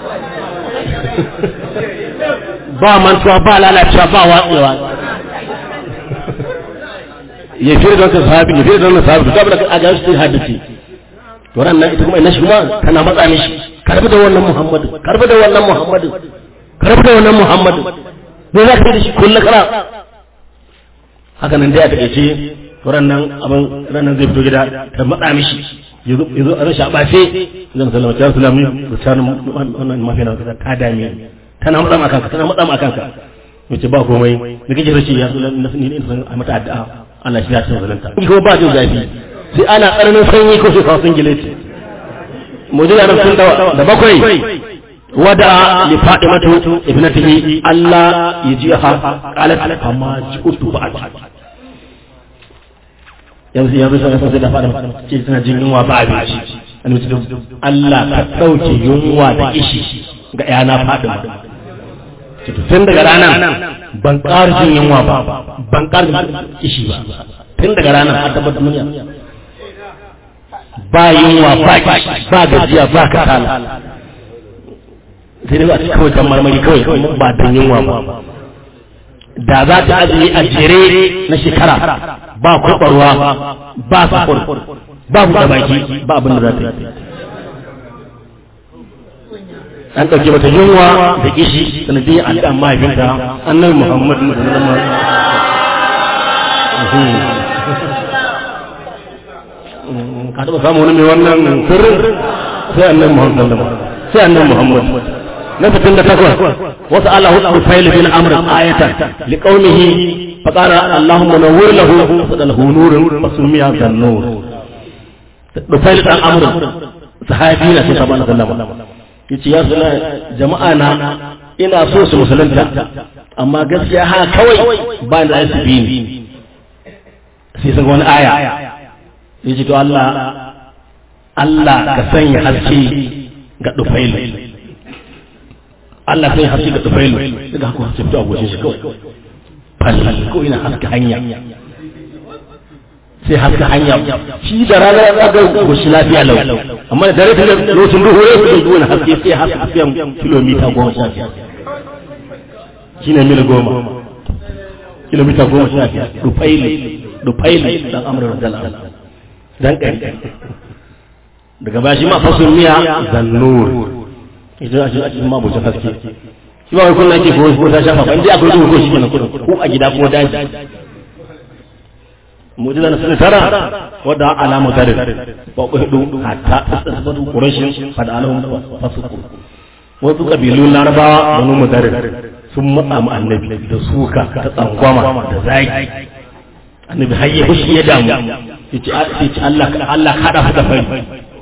ba mantuwa ba lalacewa ba watsewa ya fiye da wancan sahabi ya fiye da wannan sahabi gaba da a ga su hadisi to ran nan ita kuma ina shi kuma tana matsa mishi karbi da wannan muhammadu karbi da wannan muhammadu karbi da wannan muhammadu ne za ka da shi kullu kara haka nan dai a takeice to ran nan abin ran nan zai fito gida ta matsa mishi yazo yazo a rashin abace zan sallama ta sallami da tsarin wannan mafi na ta dame tana matsa ma kanka tana matsa ma kanka mace ba komai da kake rashi ya sunan nasu ne in a mata addu'a Allah shi ya san zalunta in ko ba jin zafi sai ana tsananin sanyi ko sai kawo singileti mujiza nan sun da bakwai wada li fatimatu ibnatihi Allah yajiha qalat amma ji'tu ba'd yanzu yanzu sai sai da fada ce tana jin yunwa ba abinci Allah ka dauke yunwa da ishi ga yana fadima tun daga ranar ban ƙara jin yunwa ba ban ƙara jin kishi ba tun daga ranar a tabbatar duniya ba yunwa ba ba gajiya ba kasala sai dai a cikin kawai kan marmari kawai ba don yunwa ba da za ta azumi a jere na shekara ba kwabarwa ba sakur ba buɗe baki ba abin da za ta yi an ɗauke mata yunwa da kishi sanadiyar addu'an mahaifinta annabi muhammadu ka taɓa samu wani mai wannan sirrin sai annabi muhammadu sai annabi muhammadu na fitin da takwas wasu Allah hudu fayil bin amr ayatan liqaumihi faqala allahumma nawwir lahu fadalahu nurun fasumiya kan nur Dufail dan Amr sahabi na sai sabana sallama yace ya suna jama'a na ina so su musulunta amma gaskiya ha kawai ba da su bi ni sai sun wani aya yace to Allah Allah ka sanya haske ga Dufail Allah sai haske ga Dufail daga haka haske fito a goshin shi kawai fal ko ina haske hanya sai haska hanya shi da rana ya ga goshi lafiya lau amma da dare da lokacin duhu ya fito duwana haske sai haska tafiyan kilomita goma sha biyar shi ne mil goma kilomita goma sha biyar rufaili rufaili dan amurar dalar dan ƙari daga bashi ma fasun miya zannur idan a cikin mabucin haske shi ba wai kullum ake ko ta shafa ba inda akwai duhu ko shi kenan ko a gida ko daji mujiza na sun tara wadda alamu tare ba ku hudu hatta asbatu quraishin fada alahum fasuku wasu kabilun larabawa banu mutare sun matsa mu annabi da suka ta tsangwama da zaki annabi har ya fushi ya damu yace yace Allah Allah ka hada su da fari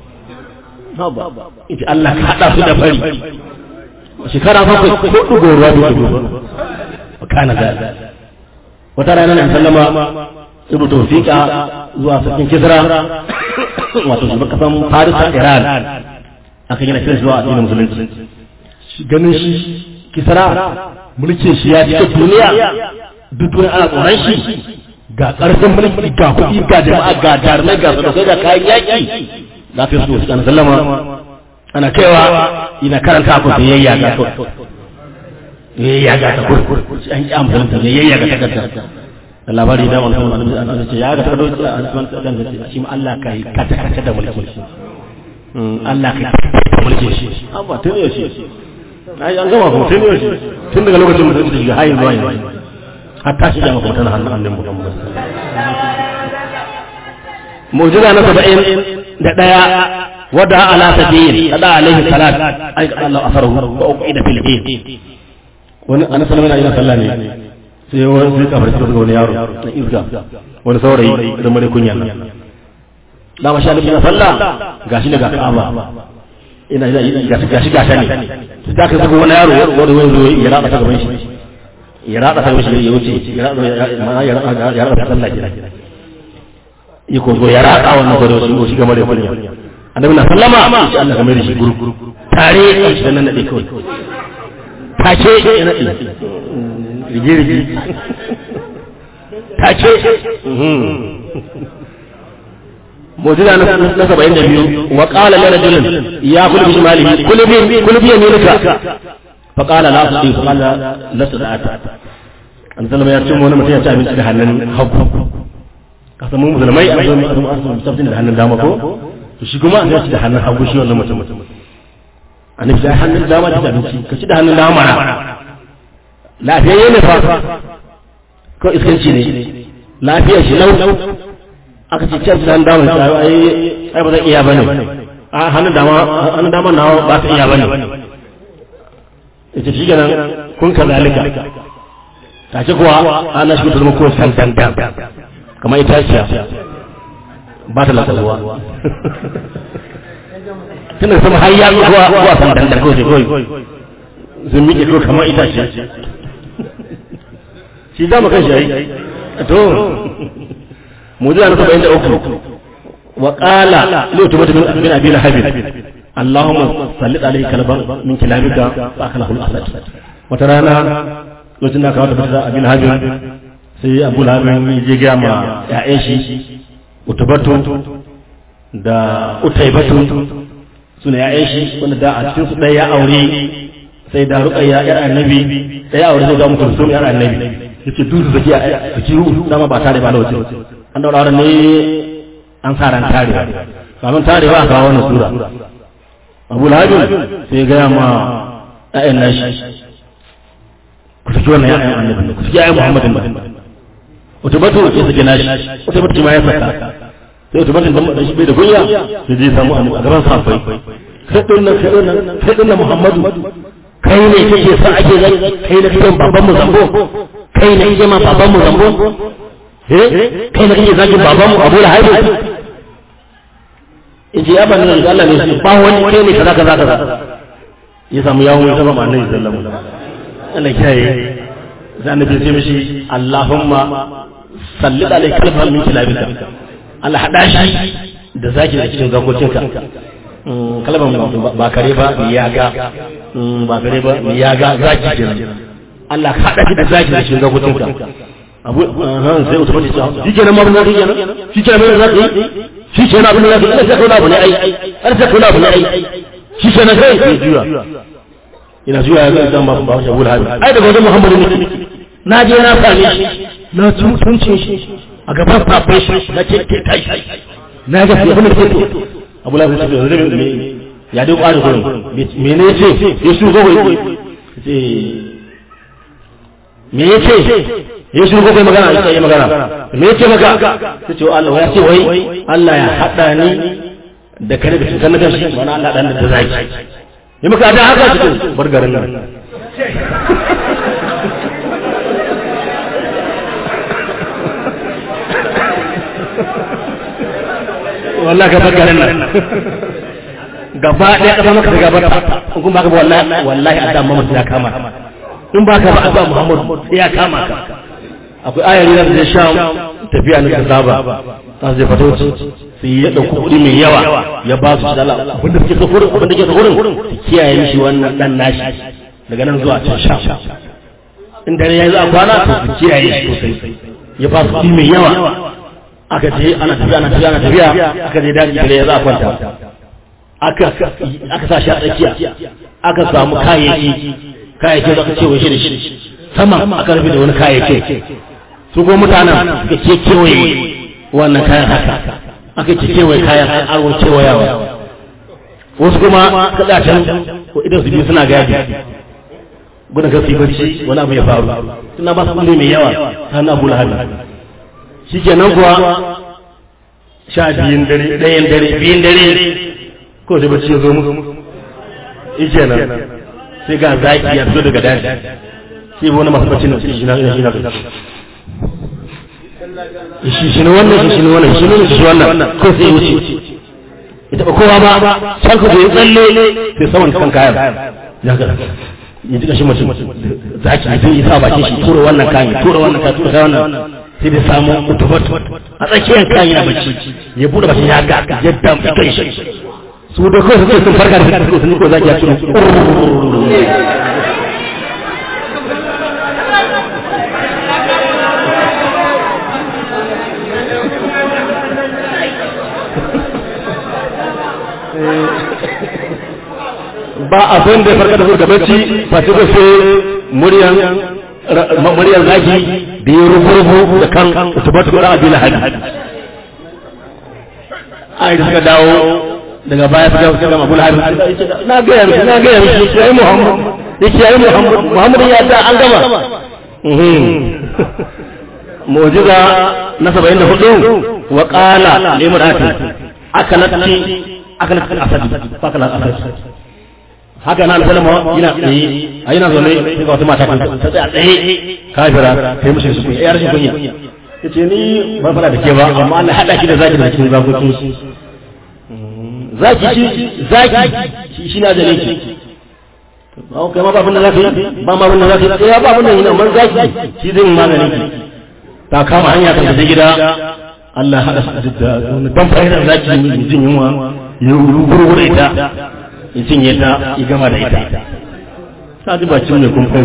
yace Allah ka hada su da fari shekara bakwai ko dugo ruwa da dugo kana da wata rana na sallama rubuta wasiƙa zuwa sarkin kisra wato shugaban kasan farisa iran aka gina kiran zuwa addinin musulunci ganin shi kisra mulkin shi ya cika duniya duk duniya ana tsoron shi ga ƙarfin mulki ga kuɗi ga jama'a ga jarumai ga sadakai ga kayan yaƙi za ta yi su wasu sallama ana kaiwa ina karanta ku sai yayya ga to yayya ga ta kur an ki amfani ta yayya ga takarda da labari da wannan annabi annabi ce ya ga takarda an san takarda ce shi Allah kai kata kata da mulki Allah kai da mulki shi amma tun ne shi ai an gama ko tun ne shi tun daga lokacin mutum da shi hayin zuwa yanzu hatta shi da mutum tana hannun annabi Muhammad mu'jiza na 70 da daya wada ala sabil kada alaihi salat ai Allah asaru wa uqida fil bayt wani ana sallama ina sallah ne sai wani sai kafar sai wani yaro na izga wani saurayi da mare kunya da ma sha Allah ina sallah gashi daga Ka'aba ina gashi gashi gashi ne sai ka saka wani yaro wani wani ya rada ta gaban shi ya rada ta gaban shi ya wuce ya rada ya rada ya rada sallah kira ya ko ya rada wannan gore shi ga mare kunya annabi na sallama insha Allah kamar shi guru tare shi da nan nade kawai take ya nade rige rige take mu'jiza na na 72 wa qala li rajulin ya kul bi shimalihi kul bi kul bi yaminika fa qala la asdi fa qala la sadata an sallama ya ce wani mutum ya ci abinci da hannun hagu kasan mun musulmai a zo mu tabbata da hannun dama ko to shi kuma an ci da hannun hagu shi wannan mutum annabi da hannun dama da abinci ka ci da hannun dama na lafiyayye ne fa ko iskanci ne lafiyar shi lau aka ce cin da hannun dama shi ai ai ba zan iya bane a hannun dama hannun dama na ba ta iya bane ita shi kenan kun ka zalika ta ce kuwa ana shi mutum ko san dandan kamar itaciya ba ta lasaruwa tun da sama har ya zuwa zuwa san dandan ko sai kawai sun miƙe ko kamar itace shi za mu kan shi yayi to mujiza na saba'in da uku wa qala li utubata min abi lahab allahumma sallit alayhi kalban min kilabika fa akalahu al-asad wata rana lokacin da aka wata fita abin lahab sai abu lahab ya je ga ma ya'yan shi utubatu da utaibatu suna ya'yan shi wanda da a cikin su ɗaya ya aure sai da ruqayya yar annabi ɗaya aure sai ga mutum sun yar annabi yace duk su zaki zaki dama ba tare ba lawace an daura auren ne an sa ran tare kamin tare ba a kawo wannan sura abu lahabi sai ga ma ya'yan nashi ku saki wannan ya'yan annabi ku saki ya'yan muhammadin ba utubatu ya saki nashi utubatu ma ya saka sai to bakin da shi bai da kunya sai je samu a gaban safai kai din nan kai din nan kai din nan Muhammadu kai ne kake sa ake zai kai ne kake baban mu zambo kai ne kake ma baban mu zambo eh kai ne kake zagin baban mu Abu Lahab in ji ya bani da Allah ne shi ba wani kai ne kaza kaza kaza ya samu yawon ya saba annabi sallallahu alaihi wasallam Allah kiyaye sai annabi sai mishi Allahumma salli alaihi kalfan min kilabika Allah haɗa shi da zaki da cikin zakokinka kalmar ba kare ba ya ga ba kare ba ya ga zaki kenan Allah haɗa shi da zaki da cikin zakokinka abu han sai uta fadi shi kenan ma mun kenan shi kenan mai zaki shi kenan abin da zaki Allah sai kauna abu ne ai Allah sai kauna abu ne ai shi kenan sai ya juya ina juya ya ga dan ba ba shi Abu Lahab ai daga wajen Muhammadu ne na je na same shi na tuntunce shi a gaban safai shi na ce ke tashi na ga sai abin da ke to abu lafi shi da zai ya dai kwari gurin me ne ce ya shi zo wai ce me ya ce ya shi zo kai magana ya yi magana me ya ce maka ta ce Allah ya ce wai Allah ya hada ni da kare da cikin na gashi wani Allah dan da zaki yi maka da haka cikin bar garin nan wallahi ka bakarin nan gaba ɗaya ƙasa maka ta gaba ta kun baka ba wallahi wallahi adam Muhammad ya kama in baka ba adam Muhammad ya kama ka akwai ayari da zai sha tafiya na saba ta zai fito sai ya dauki kuɗi mai yawa ya ba su dala abin da suke so gurin abin da ke so gurin kiyaye mishi wannan dan nashi daga nan zuwa can sha in dare ya yi za a kwana to su kiyaye shi sosai ya ba su kuɗi mai yawa aka je ana tafiya ana tafiya ana tafiya aka je daji dare ya za a kwanta aka aka sa shi a tsakiya aka samu kayayyaki kayayyaki da aka ce wai shi da shi sama aka rufe da wani kayayyaki su ko mutanen suka ke kewaye wannan kayan haka aka ce kewaye kayan arwon kewayawa wasu kuma kada can idan su biyu suna gadi gudun kasi bacci wani abu ya faru suna ba su kulle mai yawa ta na bula hali shi kenan kuwa sha biyun dare ɗayan dare biyun dare ko da bacci ya zo musu ike nan sai ga zaki ya fito daga daji sai wani masu bacci na shi na shi na shi shi ne wannan shi ne wannan shi ne shi wannan ko sai wuce ya taɓa kowa ba can ku bai tsalle sai saman kan kayan ya ga ya ji kashi mutum zaki zai yi sa bakin shi tura wannan kayan tura wannan kayan tura wannan sai da samu mutubat a tsakiyar kayan yana bacci ya bude bakin ya ga yadda mai kai shi su da kawai suke sun farka da suke sun ko zaki ya tura ba abin da ya farka da su gabaci ba ce sai muryan muryan zaki da ya rubu da kan tubatu da abin hadi ai da suka dawo daga baya suka suka gama bul hadi na ga yanzu na ga yanzu sai muhammad yake yayi muhammad muhammad ya ta an gama mu'jiza na 74 wa qala limrati akalati akalati asadi fakalat asadi haka na alfalma yana tsaye a yana zaune sai ga wata mata ta ta tsaya tsaye kafira kai mishi su ya rashin kunya yace ni ban fara da ke ba amma Allah hada ki da zaki da cikin zakokin shi zaki shi zaki shi na zane ki ba kai ma ba abin da zaka yi ba ma abin da zaka yi ya ba abin da yi amma zaki shi zai magani ki ta kama hanya ta tafi gida Allah hada su da dan fa'idar zaki ne jin yunwa ya ruburu ita ya cinye ta ya gama da ita ta ji bacin mai kun kai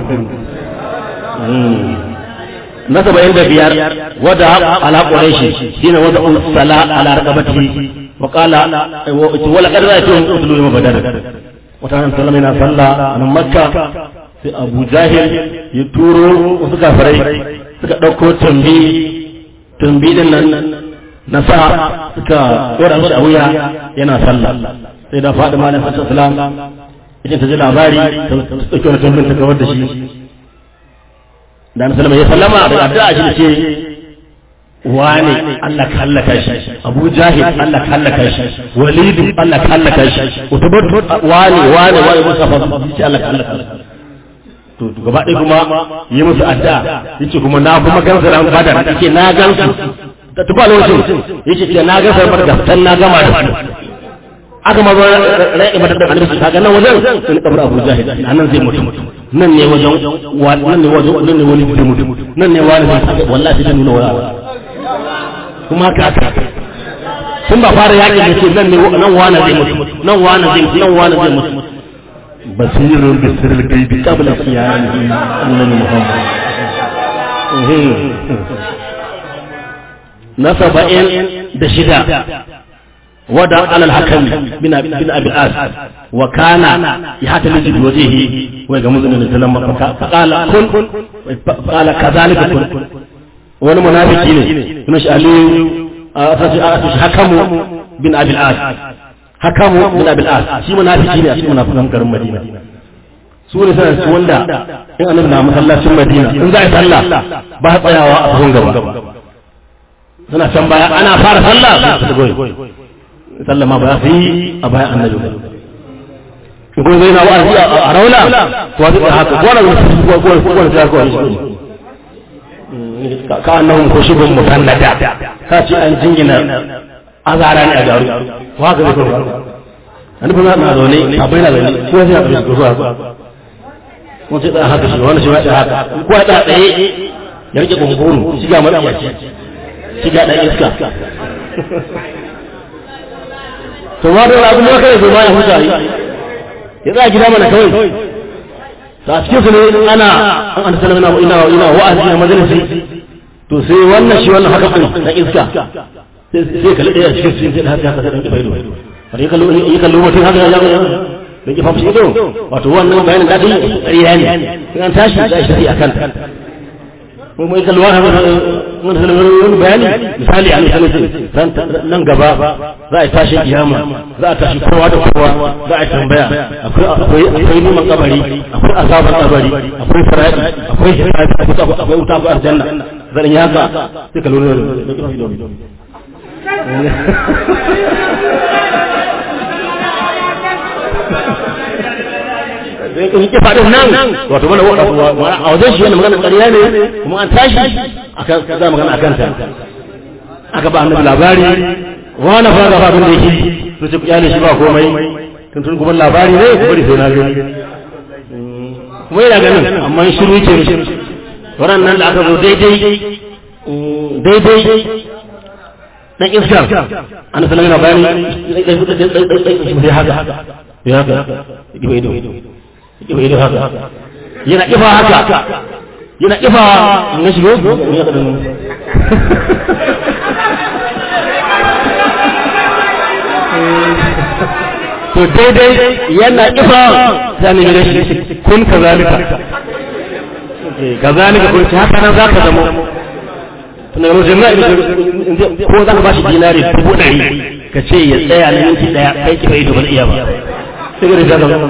na saba'in da biyar wadda ala ƙureshi shi ne wadda sala ala raqabati wa qala wala qad ra'aytu utlu yawm badar wata nan sallama yana sallah a nan makka sai abu jahil ya turo wasu kafirai suka ɗauko tumbi tumbi din nan na sa suka ɗora shi a wuya yana sallah sai da faɗi malam hassan salam idan ta ji labari ta ɗauki wani tumbin ta kawar da shi da na salama ya sallama da addu'a shi da ce wane Allah ka hallaka shi Abu Jahil Allah ka hallaka shi Walid Allah ka hallaka shi Utbat wane wane wane musa fa shi Allah ka hallaka to gaba ɗaya kuma yi musu addu'a yace kuma na kuma gansa ran badar yace na gansu ta tuba lokacin yace na gansa badar dan na gama da su aka ma zo rai ibadar da annabi kaga nan wajen sun kabar Abu Jahil nan zai mutu nan ne wajen nan ne wajen nan ne wani zai mutu nan ne wani zai wallahi sai nuna wala kuma ka ka sun ba fara yaki da ce nan ne nan wani zai mutu nan wani zai mutu nan wani zai mutu basirun bisirul gaibi qabla qiyamihi annabi Muhammad na saba'in da shida ودا على الحكم بن بن ابي الاس وكان يحتمل بوجهه ويغمز من السلام فقال كن قال كذلك كن wani munafiki ne kuma shi aliyu a hakamu bin abil as hakamu bin abil as shi munafiki ne a cikin munafikan garin madina su ne sanar su wanda in annabi na masallacin madina in za a yi sallah ba tsayawa a cikin gaba suna can baya ana fara sallah su goyi sallama ba su yi a bayan annabi ba ko zai na wa'azi a raula ko zai haka ko wani ko ko ko wani sai ko ka annahum khushubun mutannada ka ce an jingina azara ne a garu ko haka zai ko annabi na na zaune a bayan zaune ko sai haka ko zuwa ko sai da haka shi wani shi ma haka ko da tsaye ya rike gunguru shiga madaci shiga dan iska to ma da abin da kai zo ma ya huta yi ya za gida mana kawai ta cikin su ne ana an an sallama ina ina wa'azi a majalisi to sai wannan shi wannan haka ɗin na iska sai kalli ɗaya cikin cikin sai haka haka sai ɗan kifa ido har yi kallo yi kallo mutum haka ya da kifa fushi ido wato wannan bayanin da yi ƙarya ne in an tashi za a shi a kanta ko mai kallo haka wani wani bayani misali a misali nan gaba za a tashi kiyama za a tashi kowa da kowa za a tambaya akwai akwai neman kabari akwai azabar kabari akwai faradi akwai hisabi akwai wuta akwai aljanna zan yi haka sai ka lura da in ki faɗin nan wato mana a wajen shi yana magana ƙarya ne kuma an tashi aka za magana a kanta aka ba annabi labari wani fa ga abin da yake to ce kyale shi ba komai tun tun kuma labari ne ku bari sai na gani kuma yana ganin amma shiru ke wannan nan da aka zo daidai daidai dan iskar an sanar yana bayani ya haka ya haka ido ido ido ido haka yana ifa haka yana ifa na shigo to daidai yana ifa ta ne da shi kun kazalika kazalika kun ci haka nan zaka zama tunda yau jama'a ko za ka ba shi dinari dubu ɗari ka ce ya tsaya na minti ɗaya kai kifa ido ba zai iya ba sai ga da zama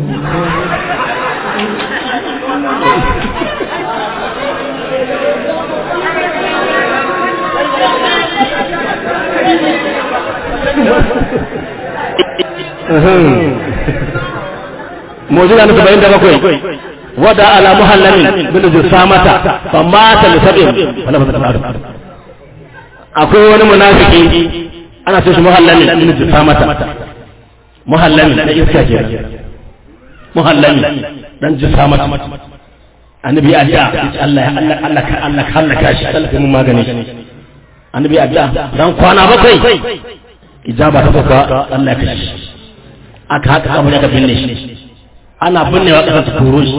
موجودة نتبين ده بكوي ودا على محلل من جسامة فمات لسبب فلا بد akwai wani munafiki ana ce shi muhallami min jisamata muhallami da iska ke muhallami dan jisamata annabi ya da Allah Allah Allah ka Allah ka Allah ka shi Allah mun magani annabi ya da dan kwana bakwai ijaba ta fuka Allah ka shi aka haka kamar aka binne shi ana binnewa ƙasa ta koro shi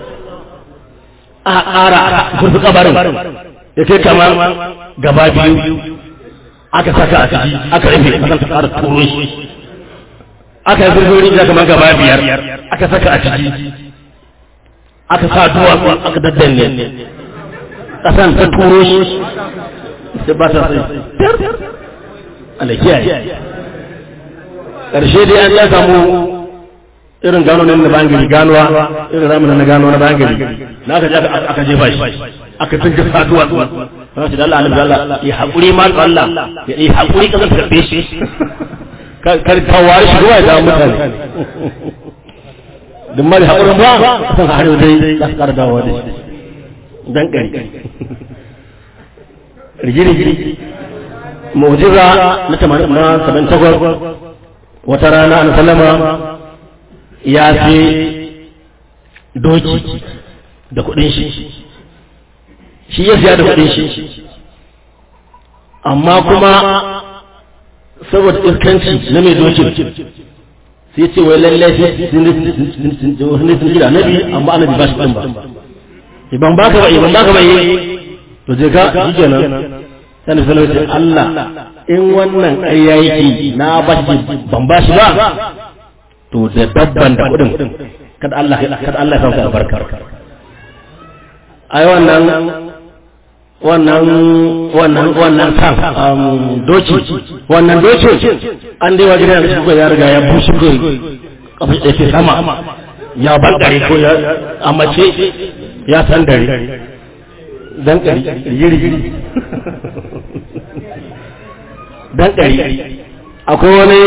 a ƙara kurfi kabarin ya kai kamar gaba biyu aka saka a ciki aka rufe kasan ta ƙara koro shi aka yi zurfin rijiya kamar gaba biyar aka saka a ciki aka sa duwatsu aka daddanne ƙasan ta turo shi sai ba ta sai Allah kiyaye ƙarshe dai an ya samu irin gano ne na bangare ganuwa irin ramin na gano na bangare na aka je aka jefa shi aka tunka saduwa zuwa kana ce Allah alim Allah ya hakuri ma Allah ya yi hakuri ka zan karbe shi kar ka wari shi ruwa da mutane duk mari hakurin ba san har yau dai za ka kara dawowa da shi dan kari rigiri mu'jiza na 78 wata rana an sallama ya fi doki da kudin shi shi ya siya da kudin shi amma kuma saboda iskanci na mai dokin sai ce wai lallai sun sun jira nabi amma annabi ba shi ɗin ba ban baka ba ban baka ba to je ka shi kenan sai na sanar da Allah in wannan ƙarya yake na ba shi ban ba shi ba to da dabban da kudin kada Allah kada Allah ya sauka albarka ai wannan wannan wannan wannan kan doki wannan doki an dai wajen da shi ya riga ya bushe ko kafa da ke sama ya bangare ko ya amace ya san dare dan kari yiri yiri dan kari akwai wani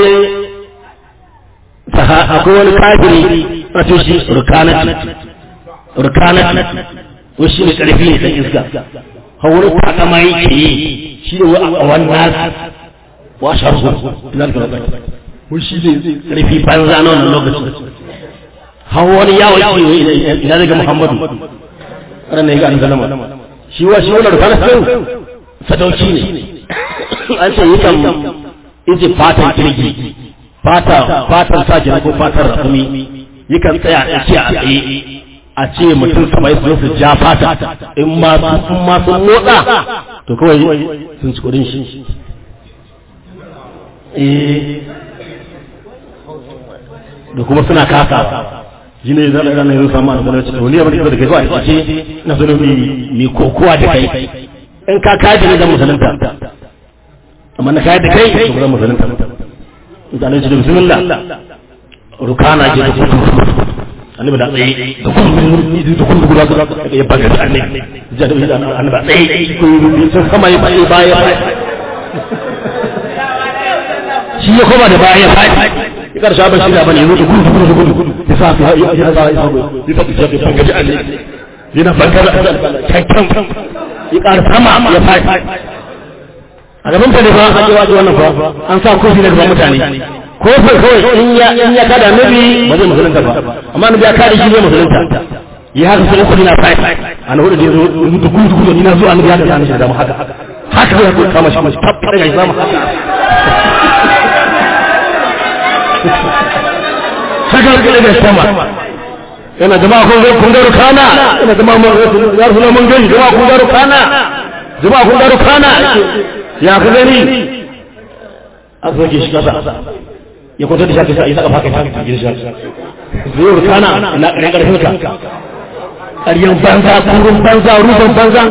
akwai wani kafiri wato shi rukanat rukanat ko shi ne karfi ne dan iska hawar takama yake yi shi ne a wannan wa sharhu zalika lokaci ko shi ne karfi banza na wannan lokaci hawar yawo yake ina daga muhammadu ran ne ga an zalama shi wa shi wannan rukanat din sadauki ne an ce yakan ije fatan kirgi fata fatan sa ko fatar rakumi yakan tsaya a tsakiya a tsaye a ce mutum saba'in su zo su ja fata in ma sun ma sun motsa to kawai sun ci kudin shi eh da kuma suna kasa shi ne zan ranar yanzu samu a nasarar cikin wani abin da kai zuwa a ce na zo mai kokowa da kai in ka kaji ne zan musulunta amma na kaji da kai to zan musulunta mutane ce da bismillah rukana ke da kudu annabi da tsaye da kudu da kudu guda guda ya baga da annabi ja da annabi tsaye sun sama ya baya baya shi ya koma da baya baya ya karshe abin shi da bane yanzu da gudu gudu gudu gudu ya sa ya ya ya sa ya sa ya sa ya banga da annabi yana banga da kankan ya ƙara sama ya faɗi a gaban ta ne ba an yi wajen wannan fa an sa kofi na gaban mutane kofin kawai in ya in ya kada nabi ba zai musulunta ba amma nabi ya kada shi zai musulunta ya haka sai uku na faɗi an hudu da yazo mutu gudu gudu ni na zo annabi ya kada ni da mu haka haka ya kama shi mashi tab daga ya zama haka sakar gele da sama yana jama'a kun kun garu kana yana jama'a mun ya rasul mun gani jama'a kun garu kana jama'a kun garu kana ya ku gani a soke shi kasa ya kwanta da shafi ya saka faka ta cikin shi zai rukana na ƙarin ƙarfin ka ƙaryan banza kurun banza rufin banza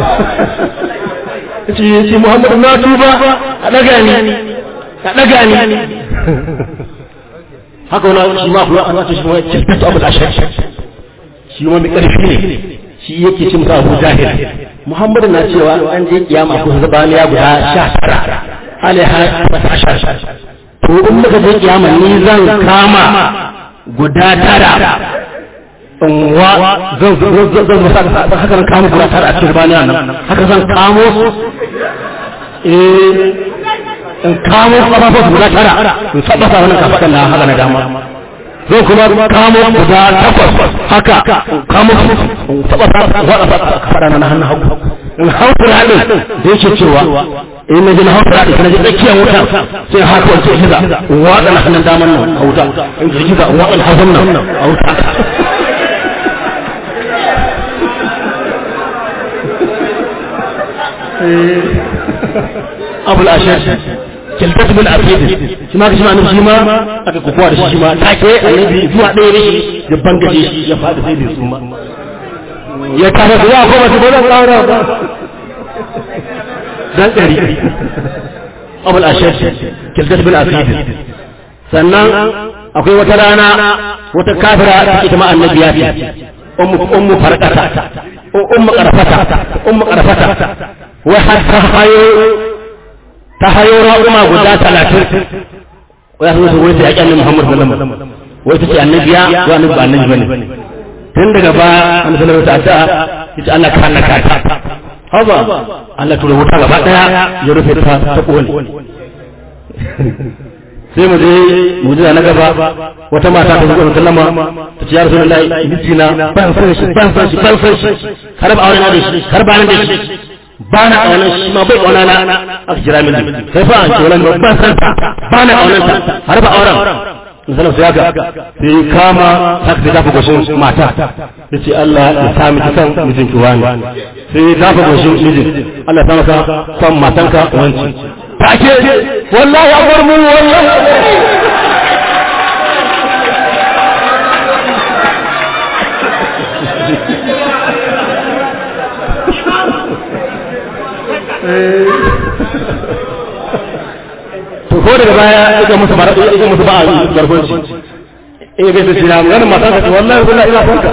ce ce muhammadu na tuba a ɗaga ni a ɗaga ni haka wani shi ma kuma ana ce shi ma kirkata abu da shi ma mai ƙarfi ne shi yake ce musa abu jahil muhammadu na cewa an je kiyama ko zabaniya guda sha tara alaiha ashar to in muka je kiyama ni zan kama guda tara in wa zan zan zan zan haka zan kama guda tara a cikin zabaniya nan haka zan kamo su eh in kamo kafafun guda tara in tabbata wannan kafaɗan na haka na dama zan kuma kamo guda takwas haka kamo in tabbata waɗa kafaɗa na hannun hagu in hankula ɗin da yake cewa in na ji na hankula ɗin na ji tsakiyar wuta sai haka wancan hiza in waɗa na hannun daman nan a wuta in ji hiza in waɗa na hagun nan a wuta abu al'ashar kilkat bin afid shi ma kashi ma annabi shi ma aka kokowa da shi shi ma take annabi zuwa ɗaya ne ya bangaje shi ya faɗi sai bai suma ya kama su ya koma su ba zan ƙara ba dan ɗari abul ashar kilkat bin afid sannan akwai wata rana wata kafira ita ma annabi ya ce ummu ummu farqata ummu qarfata ummu qarfata wa hatta hayo ta hayo ra'uma guda talatin wai sun su wai sai yaƙi annabi Muhammad sallallahu alaihi wasallam wai ta ce annabi ya ko annabi ba annabi bane tun daga ba annabi sallallahu alaihi wasallam yace Allah ka halaka ta haba Allah tura wuta gaba daya ya rufe ta ta kone sai mu je mu je na gaba wata mata ta zuwa sallama ta ce ya rasulullahi mijina ban san shi ban san shi ban san shi har ba aure na da shi har ba na da shi ba na ƙaunar shi ma bai ƙauna na aka kira min kai fa an ce wala ban san ta ba na ƙaunar ta har ba auren misalin su yaga sai kama haka sai dafa goshin mata ya ce Allah ya sa miki san mijin ki wani sai ya dafa goshin mijin Allah ya sa maka san matanka wanci take wallahi abar mu wallahi to ko daga baya ita musu ba ita musu ba a garbanci eh bai tsira magana matan ka wallahi wallahi ina son ka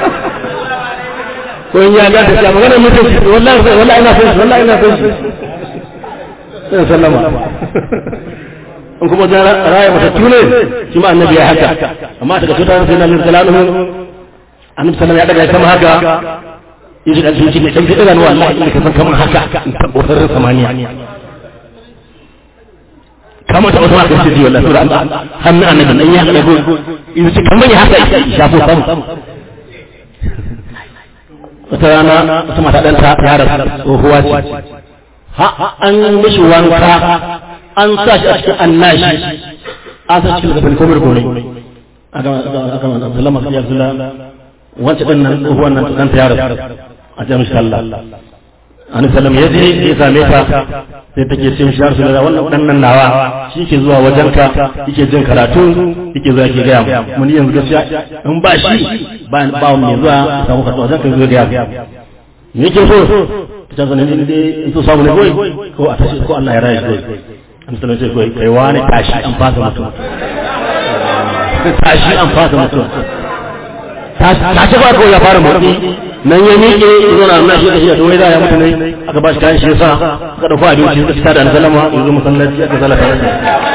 ko in ya ga ta magana mutum wallahi wallahi ina son wallahi ina son sai sallama in kuma da raya mata tune shi ma annabi ya haka amma daga tutar sai na min salamu annabi sallallahu ya daga sama haka yaji dan zuci ne dan idan wallahi in ka san kamar haka in tabbatar samaniya kama ta wata maka sai wallahi sura Allah hannun annabi dan ya dago in ce kamar ya haka shafo samu wata rana wata mata dan ta yara tsohuwa ce ha an mishi wanka an sa shi a cikin annashi an sa cikin gaban komar gore aka aka sallama sai Abdullah wancan din nan tsohuwan nan dan ta yaro a jami'in sallah an sallam ya je ya same ta sai take ce mishi yarsu da wannan dan nan nawa shi ke zuwa wajen ka yake jin karatu yake zuwa yake gaya mun yanzu gaskiya in ba shi ba ba mai zuwa ya samu karatu wajen ka zo gaya me yake so ta ce ne ne in so samu ne koi ko a tashi ko Allah ya raya shi an sallam ce koi kai wani tashi an fasa mutum tashi an fasa mutum tashi ba ko ya fara motsi nan ya miƙe zo na nan shi da shi da wai da ya mutu ne aka ba shi kayan shi yasa aka dauko abinci suka fita da sallama ya zo masallaci aka zalata da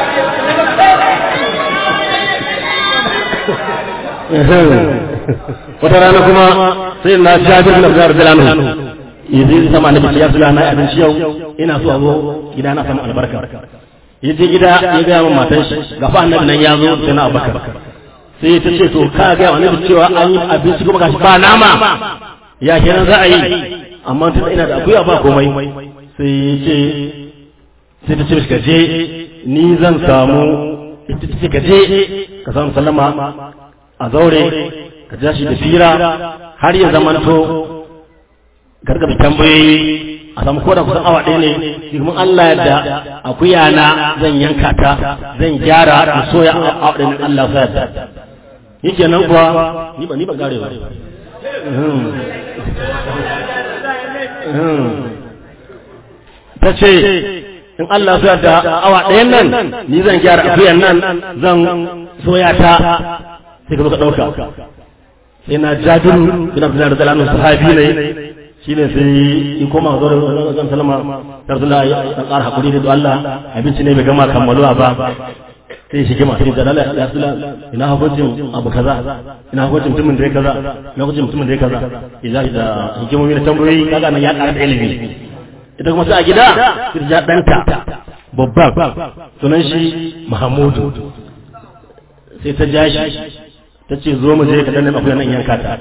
wata rana kuma sai na jabir bin abdullah radiyallahu anhu yaje sama annabi ya sula na abinci yau ina so a zo gida na samu albarka yaje gida ya ga min matan shi gafa annabi nan ya zo sai na abubakar sai ta ce to ka ga annabi cewa an yi abinci kuma gashi ba nama ya kenan za a yi amma tun ina da akuya ba komai sai ya ce sai ta ce mishi ka je ni zan samu ita ce ka je ka samu sallama a zaure ka ja shi da fira har ya zamanto gargabi tambayoyi a samu koda kusan awa ɗaya ne kuma Allah da akuya na zan yanka ta zan gyara in soya awa ɗaya Allah sa yadda yake nan kuwa ni ba ni ba gare ba ta ce in Allah su da awa ɗayan nan ni zan gyara akuyan nan zan soya ta sai ka zo ka ɗauka sai na jabiru bin abdullahi da zalanin sahabi ne shi ne sai yi koma zo da zan salama tarzula ya ƙara haƙuri da Allah abinci ne bai gama kammaluwa ba sai shi kima sai dalala ya sula ina hukuncin abu kaza ina hukuncin mutumin da ya kaza ina hukuncin mutumin da ya kaza idan da hikimomi da tambayoyi kaga nan ya ƙara da ilimi ita kuma sai a gida sai ja ɗanta babban sunan shi Mahamudu sai ta ja shi ta ce zo mu je ka danne akwai nan yanka ta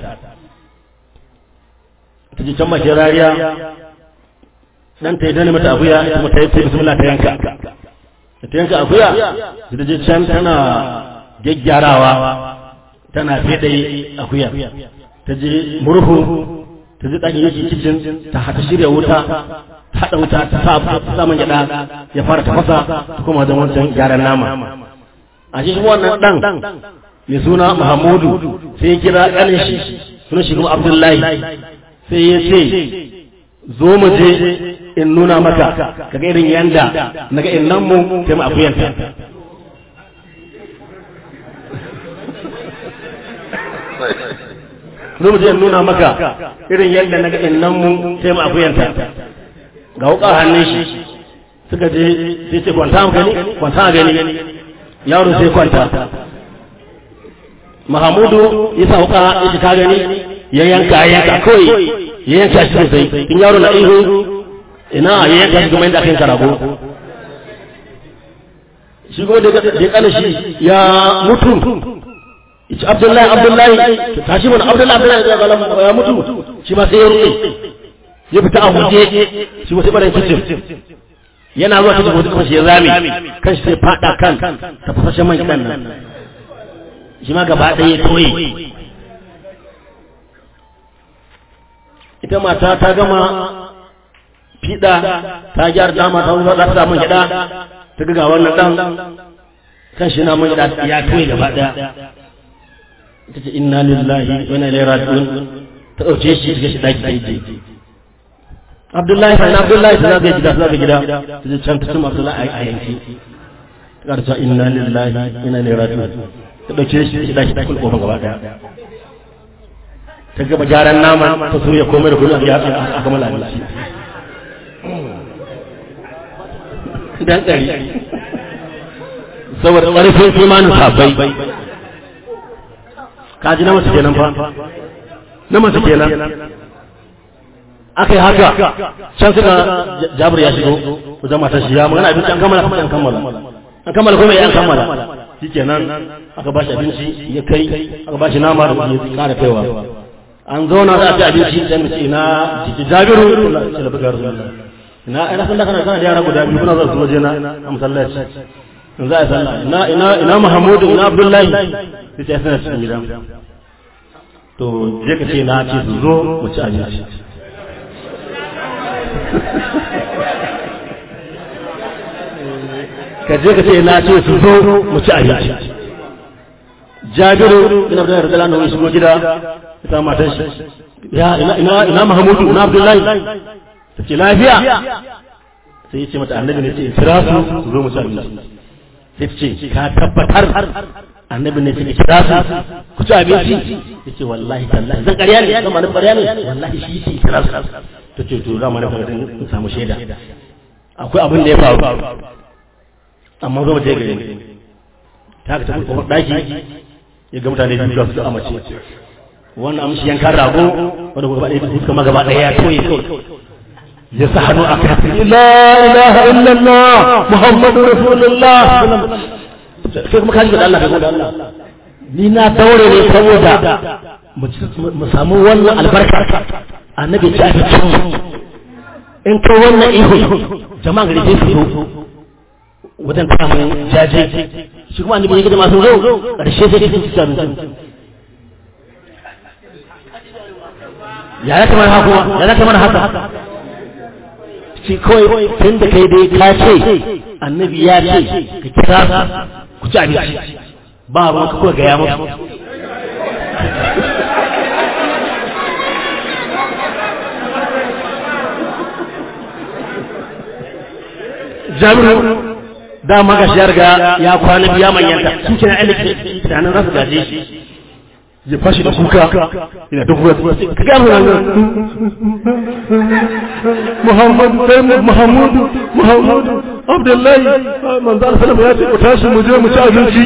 ta ji can mace rariya dan ta yi danne mata akuya ita kuma ta yi bismillah ta yanka ta yanka akuya da je can tana gyaggyarawa tana fede akuya ta je murhu ta je ɗakin yake kicin ta hata shirya wuta ta haɗa wuta ta sa saman gyaɗa ya fara tafasa ta kuma don wancan gyaran nama a shi wannan ɗan mai suna mahamudu sai ya kira ƙanin shi suna shi kuma abdullahi sai ya ce zo mu je in nuna maka ka ga irin yanda na ga innan mu sai mu akuyanta zo mu je in nuna maka irin yanda na ga innan mu sai mu akuyanta ga wuka hannun shi suka je sai ce kwanta gani kwanta gani yaro sai kwanta mahamudu ya sa wuka ya ji ka gani ya yanka ya yanka kawai ya yanka shi sosai in yaro na ihu ina ya yanka shi kuma inda aka yanka rago shi ko da ya kana shi ya mutu ici abdullahi abdullahi tashi mana abdullahi abdullahi ya mutu shi ma sai ya rufe ya fita a huje shi wasu ɓarin kicin yana zuwa cikin wasu kafashi ya zame kan shi sai fada kan tafasashen man kiɗan nan shi ma gaba ɗaya ya toye ita mata ta gama fiɗa ta gyara dama ta zuwa za ta man gyaɗa ta ga wannan ɗan kan shi na man gyaɗa ya toye gaba ɗaya ita ce inna lillahi wa inna ilaihi raji'un ta ɗauke shi ta shi ɗaki ɗaki Abdullahi sai Abdullahi sai zaka gida zaka gida ta ce can ta cin Abdullahi a yanki ta karta inna lillahi inna ilaihi raji'un ta ɗauke shi ta ɗaki ɗaki kofar gaba ɗaya ta gaba gyaran nama ta soya komai da komai a gama lalace dan ɗari saboda ƙarfin imanin sabai kaji na mace kenan fa na mace kenan aka yi haka can suka jabir ya shigo wajen matar shi ya magana abinci an kammala kuma an kammala an kammala kuma an kammala shi kenan aka ba shi abinci ya kai aka ba shi nama da ya kara kaiwa an zauna za a ci abinci sai mu ce ina jabiru sai da bugar rasulullah ina ina san da kana kana da yara guda biyu kuna zuwa su waje na a masallaci in za a sallah ina ina ina muhammadu ina abdullahi sai ya sanar cikin gida to je ka ce na ce su zo mu ci abinci ka je ka ce na ce su zo mu ci abinci jabiru ina da radala na shigo gida ita matan shi ya ina ina ina Muhammadu ina Abdullahi take lafiya sai ya ce mata annabi ne ce kira su su zo mu ci abinci sai ce ka tabbatar annabi ne ce kira su ku ci abinci yace wallahi tallahi zan ƙarya ne zan mana ƙarya ne wallahi shi ce kira su ta ce to za mu na fara in samu shaida akwai abin da ya faru amma zo mu je gare ta ka tafi kuma daki ya ga mutane biyu su a mace wannan amshi yankan rago wanda gaba ɗaya suka ma gaba ɗaya ya toye kawai ya sa hannu a kai la ilaha illallah muhammadu rasulullah sai kuma kaji da Allah ka da Allah ni na daure ne saboda mu samu wannan albarka annabi ta fi cin in kai wannan ihu jama'a gari sai su zo wajen kamun jaje shi kuma annabi ya gida masu zo ƙarshe sai su ci abincin ya ya kamar haka ya ya kamar haka shi kawai tun da kai dai ka ce annabi ya ce ka kira ku ci abinci ba ruwan ka kawai gaya musu jami'u dama ga shi yarga ya kwana biya manyanta su ke na ainihin tunanin za su gaje shi ya fashi da kuka ina duk ruwa ka ga mu nan Muhammadu sai Muhammadu Muhammadu Abdullahi manzo Allah sallallahu ya ce ku tashi mu je mu ci abinci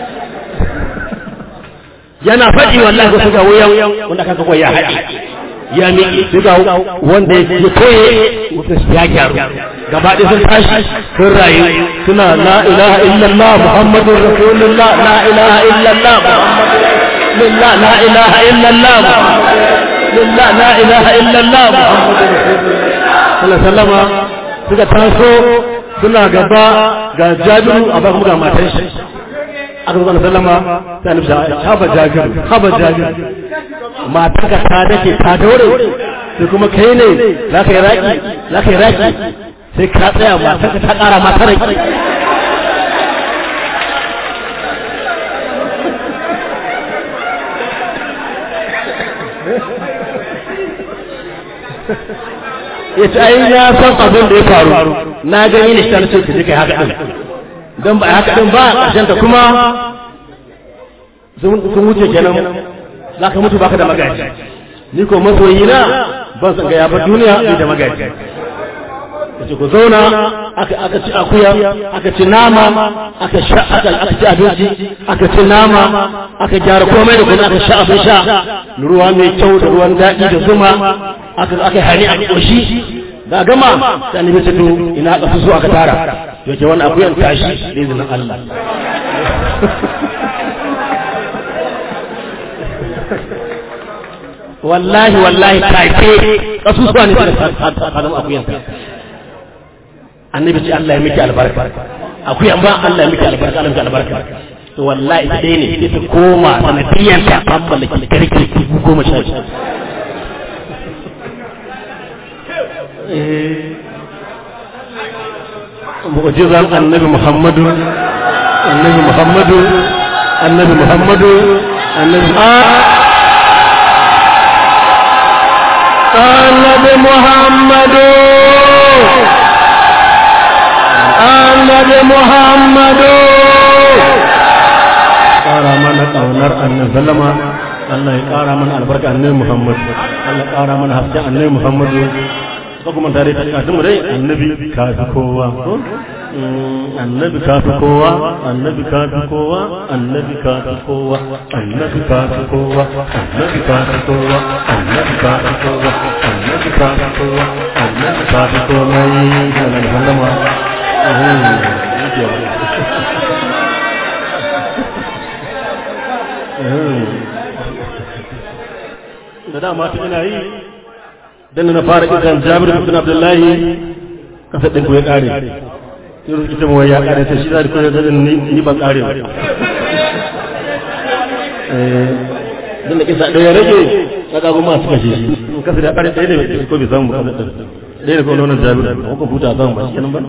yana faɗi wallahi ko ga wayan wanda kaga ko ya haɗi ya mi sai ga wanda ya toye ya gyaru gaba ɗaya sun tashi sun rayu suna la ilaha illallah muhammadur rasulullah la ilaha illallah muhammadur لله لا إله إلا الله لله لا إله إلا الله محمد رسول الله صلى الله suka taso suna gaba ga jabiru a bakan ga matan shi aka zuwa sallama ta nufi haba jabiru haba jabiru matan ka ta dake ta daure sai kuma kai ne za ka yi raki za ka yi raki sai ka tsaya matan ka ta kara mata raki ya ce ai ya san abin da ya faru na gani ne shi ta ce ka je kai haka din don ba haka din ba ƙarshen ta kuma sun wuce kenan za ka mutu baka da magaji ni ko masoyi na ban san ga ya bar duniya ni da magaji yace ku zauna aka aka ci akuya aka ci nama aka sha aka aka ci abinci aka ci nama aka gyara komai da kuma aka sha abin sha ruwa mai kyau da ruwan daɗi da zuma aka aka hani a koshi da gama sai annabi ce to ina aka so aka tara to ke wannan akuyan tashi da izinin Allah wallahi wallahi take kasusuwa ne da sadan akuyan annabi ce Allah ya miki albarka akuyan ba Allah ya miki albarka Allah ya miki albarka to wallahi ita dai ne sai ta koma sanadiyan ta kammala kirkir dubu goma sha biyu mu'jizan annabi muhammadu annabi muhammadu annabi muhammadu annabi annabi muhammadu annabi muhammadu ƙara mana ƙaunar annabi sallama Allah ya ƙara mana albarka annabi muhammadu Allah ya ƙara mana hasken annabi muhammadu ko kuma tare da kasu mu dai annabi kafi kowa annabi kafi kowa annabi kafi kowa annabi kafi kowa annabi kafi kowa annabi kafi kowa annabi kafi kowa annabi kafi kowa annabi kafi kowa yi da nan sallama da dama ta ina yi dan na fara kiran Jabir bin Abdullahi kasa din ku ya kare sai rubuta ita mu ya kare sai shi da ku da ni ni ban kare ba eh din da kisa ɗaya rage na kago ma suka shi in kasa da ƙarin ɗaya ne ko bai samu ba ɗaya ne ko nonon jabiru ko kwamfuta samu ba shi kenan ba